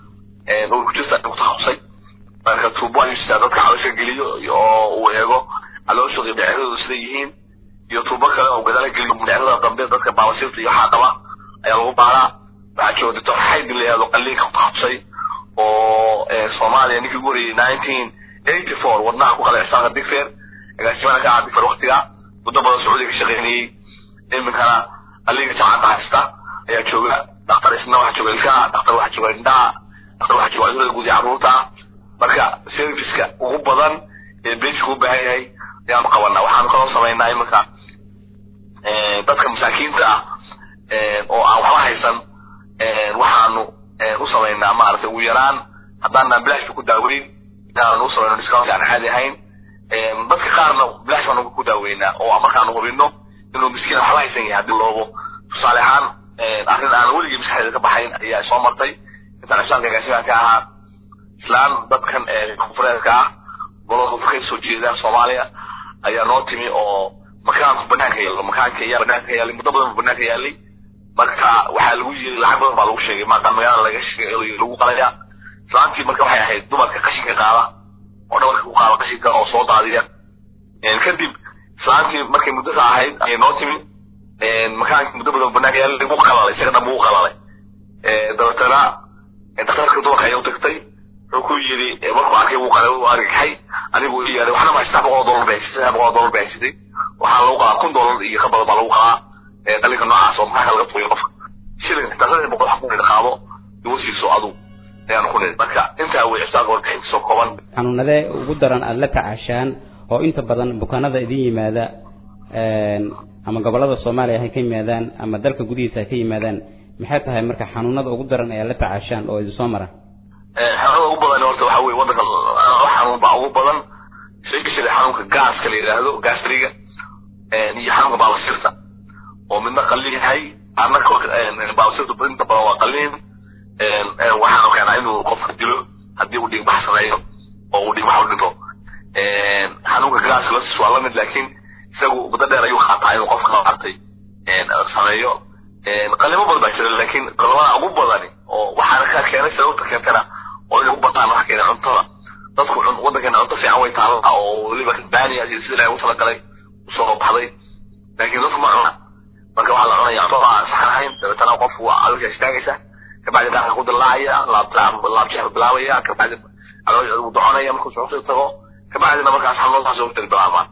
urku jirta ku takhasusay marka tuubo ayuu sitaa dadka caloosha geliyo oo uu eego calooshooda iyo dhinacyadooda siday yihiin iyo tuubo kale oo gadaala geliyo dhinacyada dambe dadka baabasiirta iyo waxaa qaba ayaa lagu baaraa waxaa jooga doctor xaydin la yihahdo qaliinka ku takhasusay oo soomaaliya ninkii ugu horreeyey nineteen eighty four wadnaha ku qalay cisaaqa digfeer agaasimaha ka aha digfeer waktiga muddo badan sacuudiga ka shaqaynayey iminkana qaliinka jamcadda haysta ayaa jooga daktar isna waxaa jooga ilkaha daktar waxaa jooga indhaha daktar waxaa jooga cudurada guud ee carruurta marka serviceka ugu badan ee basic u baahan yahay ayaanu qabanaa waxaanu kaloo samaynaa iminka dadka masaakiinta ah oo aan waxba haysan waxaanu u samaynaa maaragtay ugu yaraan haddaanaan bilashka ku daaweyn inaanu u samayno discount aan caadi ahayn dadka qaarna bilash baanu ku daaweynaa oo markaanu hubino inuu miskiin waxba haysan yahay haddii loobo tusaale ahaan arrin aan weligii maskaxdeeda ka baxayn ayaa soo martay intaan cishaanka agaasimaha ka ahaa islaan dadkan konfureedka ah gobolka koonfur ka soo jeeda soomaaliya ayaa noo timi oo makaanku banaanka yaalo makaanka ayaa banaanka yaalay muddo badan buu banaanka yaalay marka waxaa lagu yiri lacag badan baa lagu sheegay maaqan magaalada laga sheegay lagu qalaya islaantii marka waxay ahayd dumarka qashinka qaada oo dhabarka ku qaada qashinka oo soo daadiya kadib islaantii markay muddada ahayd ayay noo timi makaankii muddo badan banaanka yaalay lagu qalalay isaga dhan buu qalalay dabeetana daktarka dumarka ayaa u tagtay wuxuu ku yidhi markuu arkay wuu qalay wuu argagaxay anigu ii yeeday waxna ma saddex boqol oo dollar bay haysatay saddex boqol oo dollar bay haysatay waxaa lagu qalaa kun dollar iyo ka badan baa lagu qalaa qalinka noocaas oo maxaa laga tuuyo qofka shilin xitaa saddex boqol wax ku nidhi qaado igu siiso adu ayaanu ku nidhi marka intaa way cisaaga warbixin soo kooban xanuunadee ugu daran aada la tacaashaan oo inta badan bukaanada idin yimaada ama gobolada soomaaliya hay ka yimaadaan ama dalka gudihiisa hay ka yimaadaan maxay tahay marka xanuunada ugu daran ee aad la tacaashaan oo idin soo mara xanuunada ugu badan horta waxa weye wadanka laba xanuun baa ugu badan especially xanuunka gaaska la yidhaahdo gastriga iyo xanuunka baalasirta oo midna qalin yahay ana baalasirta inta badan waa qalin waxaanu keenaa inuu qofka dilo haddii uu dhiigbax sameeyo oo uu dhiigbax u dhinto xanuunka gaaska lasis waa lamid laakiin isagu muddo dheer ayuu qaataa inuu qofka maartay sameeyo qalimo badan baa jira laakiin qalimada ugu badani oo waxaana ka keenay sababta keentana oo inay u bataan waxa keenay cuntada dadku wadankeena cunto fiican way taallaa oo weliba baaniya iyo sida ilahay ugu talagalay usoo baxday laakiin dadku ma cuna marka waxaa la cunaya cunto aan saxan ahayn dabeetana qofku waa alka istaagaysa kabacdi dhaanka ku dilaacaya laabjeex bilaabaya kabacdi caloosh uu doconaya markuu suxuusi tago kabacdina markaas xanuunadaas ugu tiri bilaabaan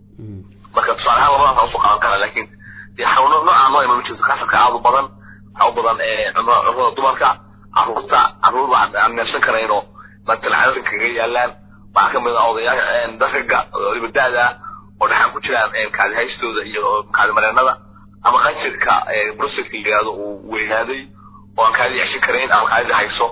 marka tusaale ahaan labadaas usoo qaadan kara laakiin dee xanuuno noocaa noo iman jirto kansarka aad u badan waxaa u badan cunada dumarka caruurta caruur aan neefsan karayno matalcadada kaga yaalaan waxaa kamid ah odayaa daraga waliba da-da oo dhaxan ku jiraan kacdi haystooda iyo kacdi mareenada ama qanjirka brusetka yidhaahdo uu weynaaday oo aan kaadi ceshan karayn ama kaadida hayso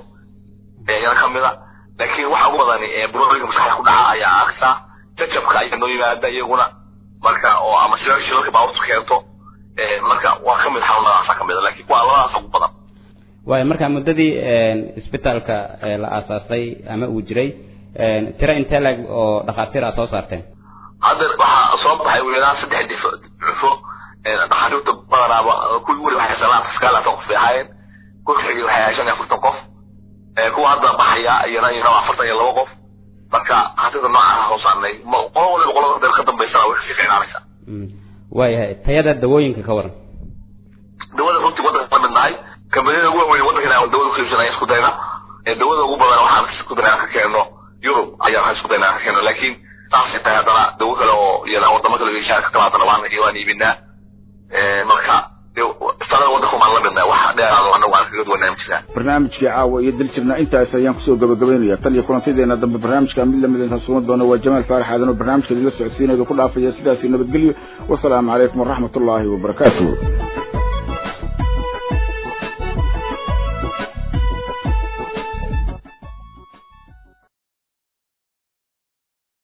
yana kamid a laakiin waxa ugu badani burooyinka maskaxda ku dhaca ayaa arksa jajabka ayaa noo yimaada iyaguna marka oo ama shilal shilalka baaburtu keento marka waa kamid xanuunadaasa kamid a laakiin waa labadaas ugu badan waayo marka muddadii isbitaalka la aasaasay ama uu jiray tiro intee lag oo dhakhaatiir aad soo saarteen hadda waxaa soo baxay ugu yaraan saddex dif cufo dhakhaatiirta badanaaba kuwii weli waxay sanaa sagaalaatan qof bay ahaayeen kuwa xigay waxay ahayd shan iyo afartan qof kuwa hadda baxaya iyana iyana afartan iyo laba qof marka dhakhaatiirta noocaasa soo saarnay qolo waliba qolada dee ka dambaysana way kasii fiicnaanaysa waayahay tayada dawooyinka ka waran dawada runtii wadanka la midnahay kambaniyada ugu waaweyn wadankan aan dawada ku iibsanaya isku dayna dawada ugu badan waxaan isku dayna ka keeno yurub ayaa waxaan isku dayna ka keeno laakiin saasay tahay haddana dawo kale oo iyana wadamo kale ishaar ka timaadana waan waan iibinaa marka istalada wadanka maan la midnahay wax dheeraado anagu aan kaga duwanaa jiraan barnaamijkii caawa iyo daljirna intaas ayaan kusoo gabagabaynaya tan iyo kulantadeena dambe barnaamijka mid lamid intaan sugan doono waa jamaal faarax aadan oo barnaamijka idinla socodsiinayda ku dhaafaya sidaasi nabadgelyo wasalaamu calaykum waraxmatullaahi wabarakaatuh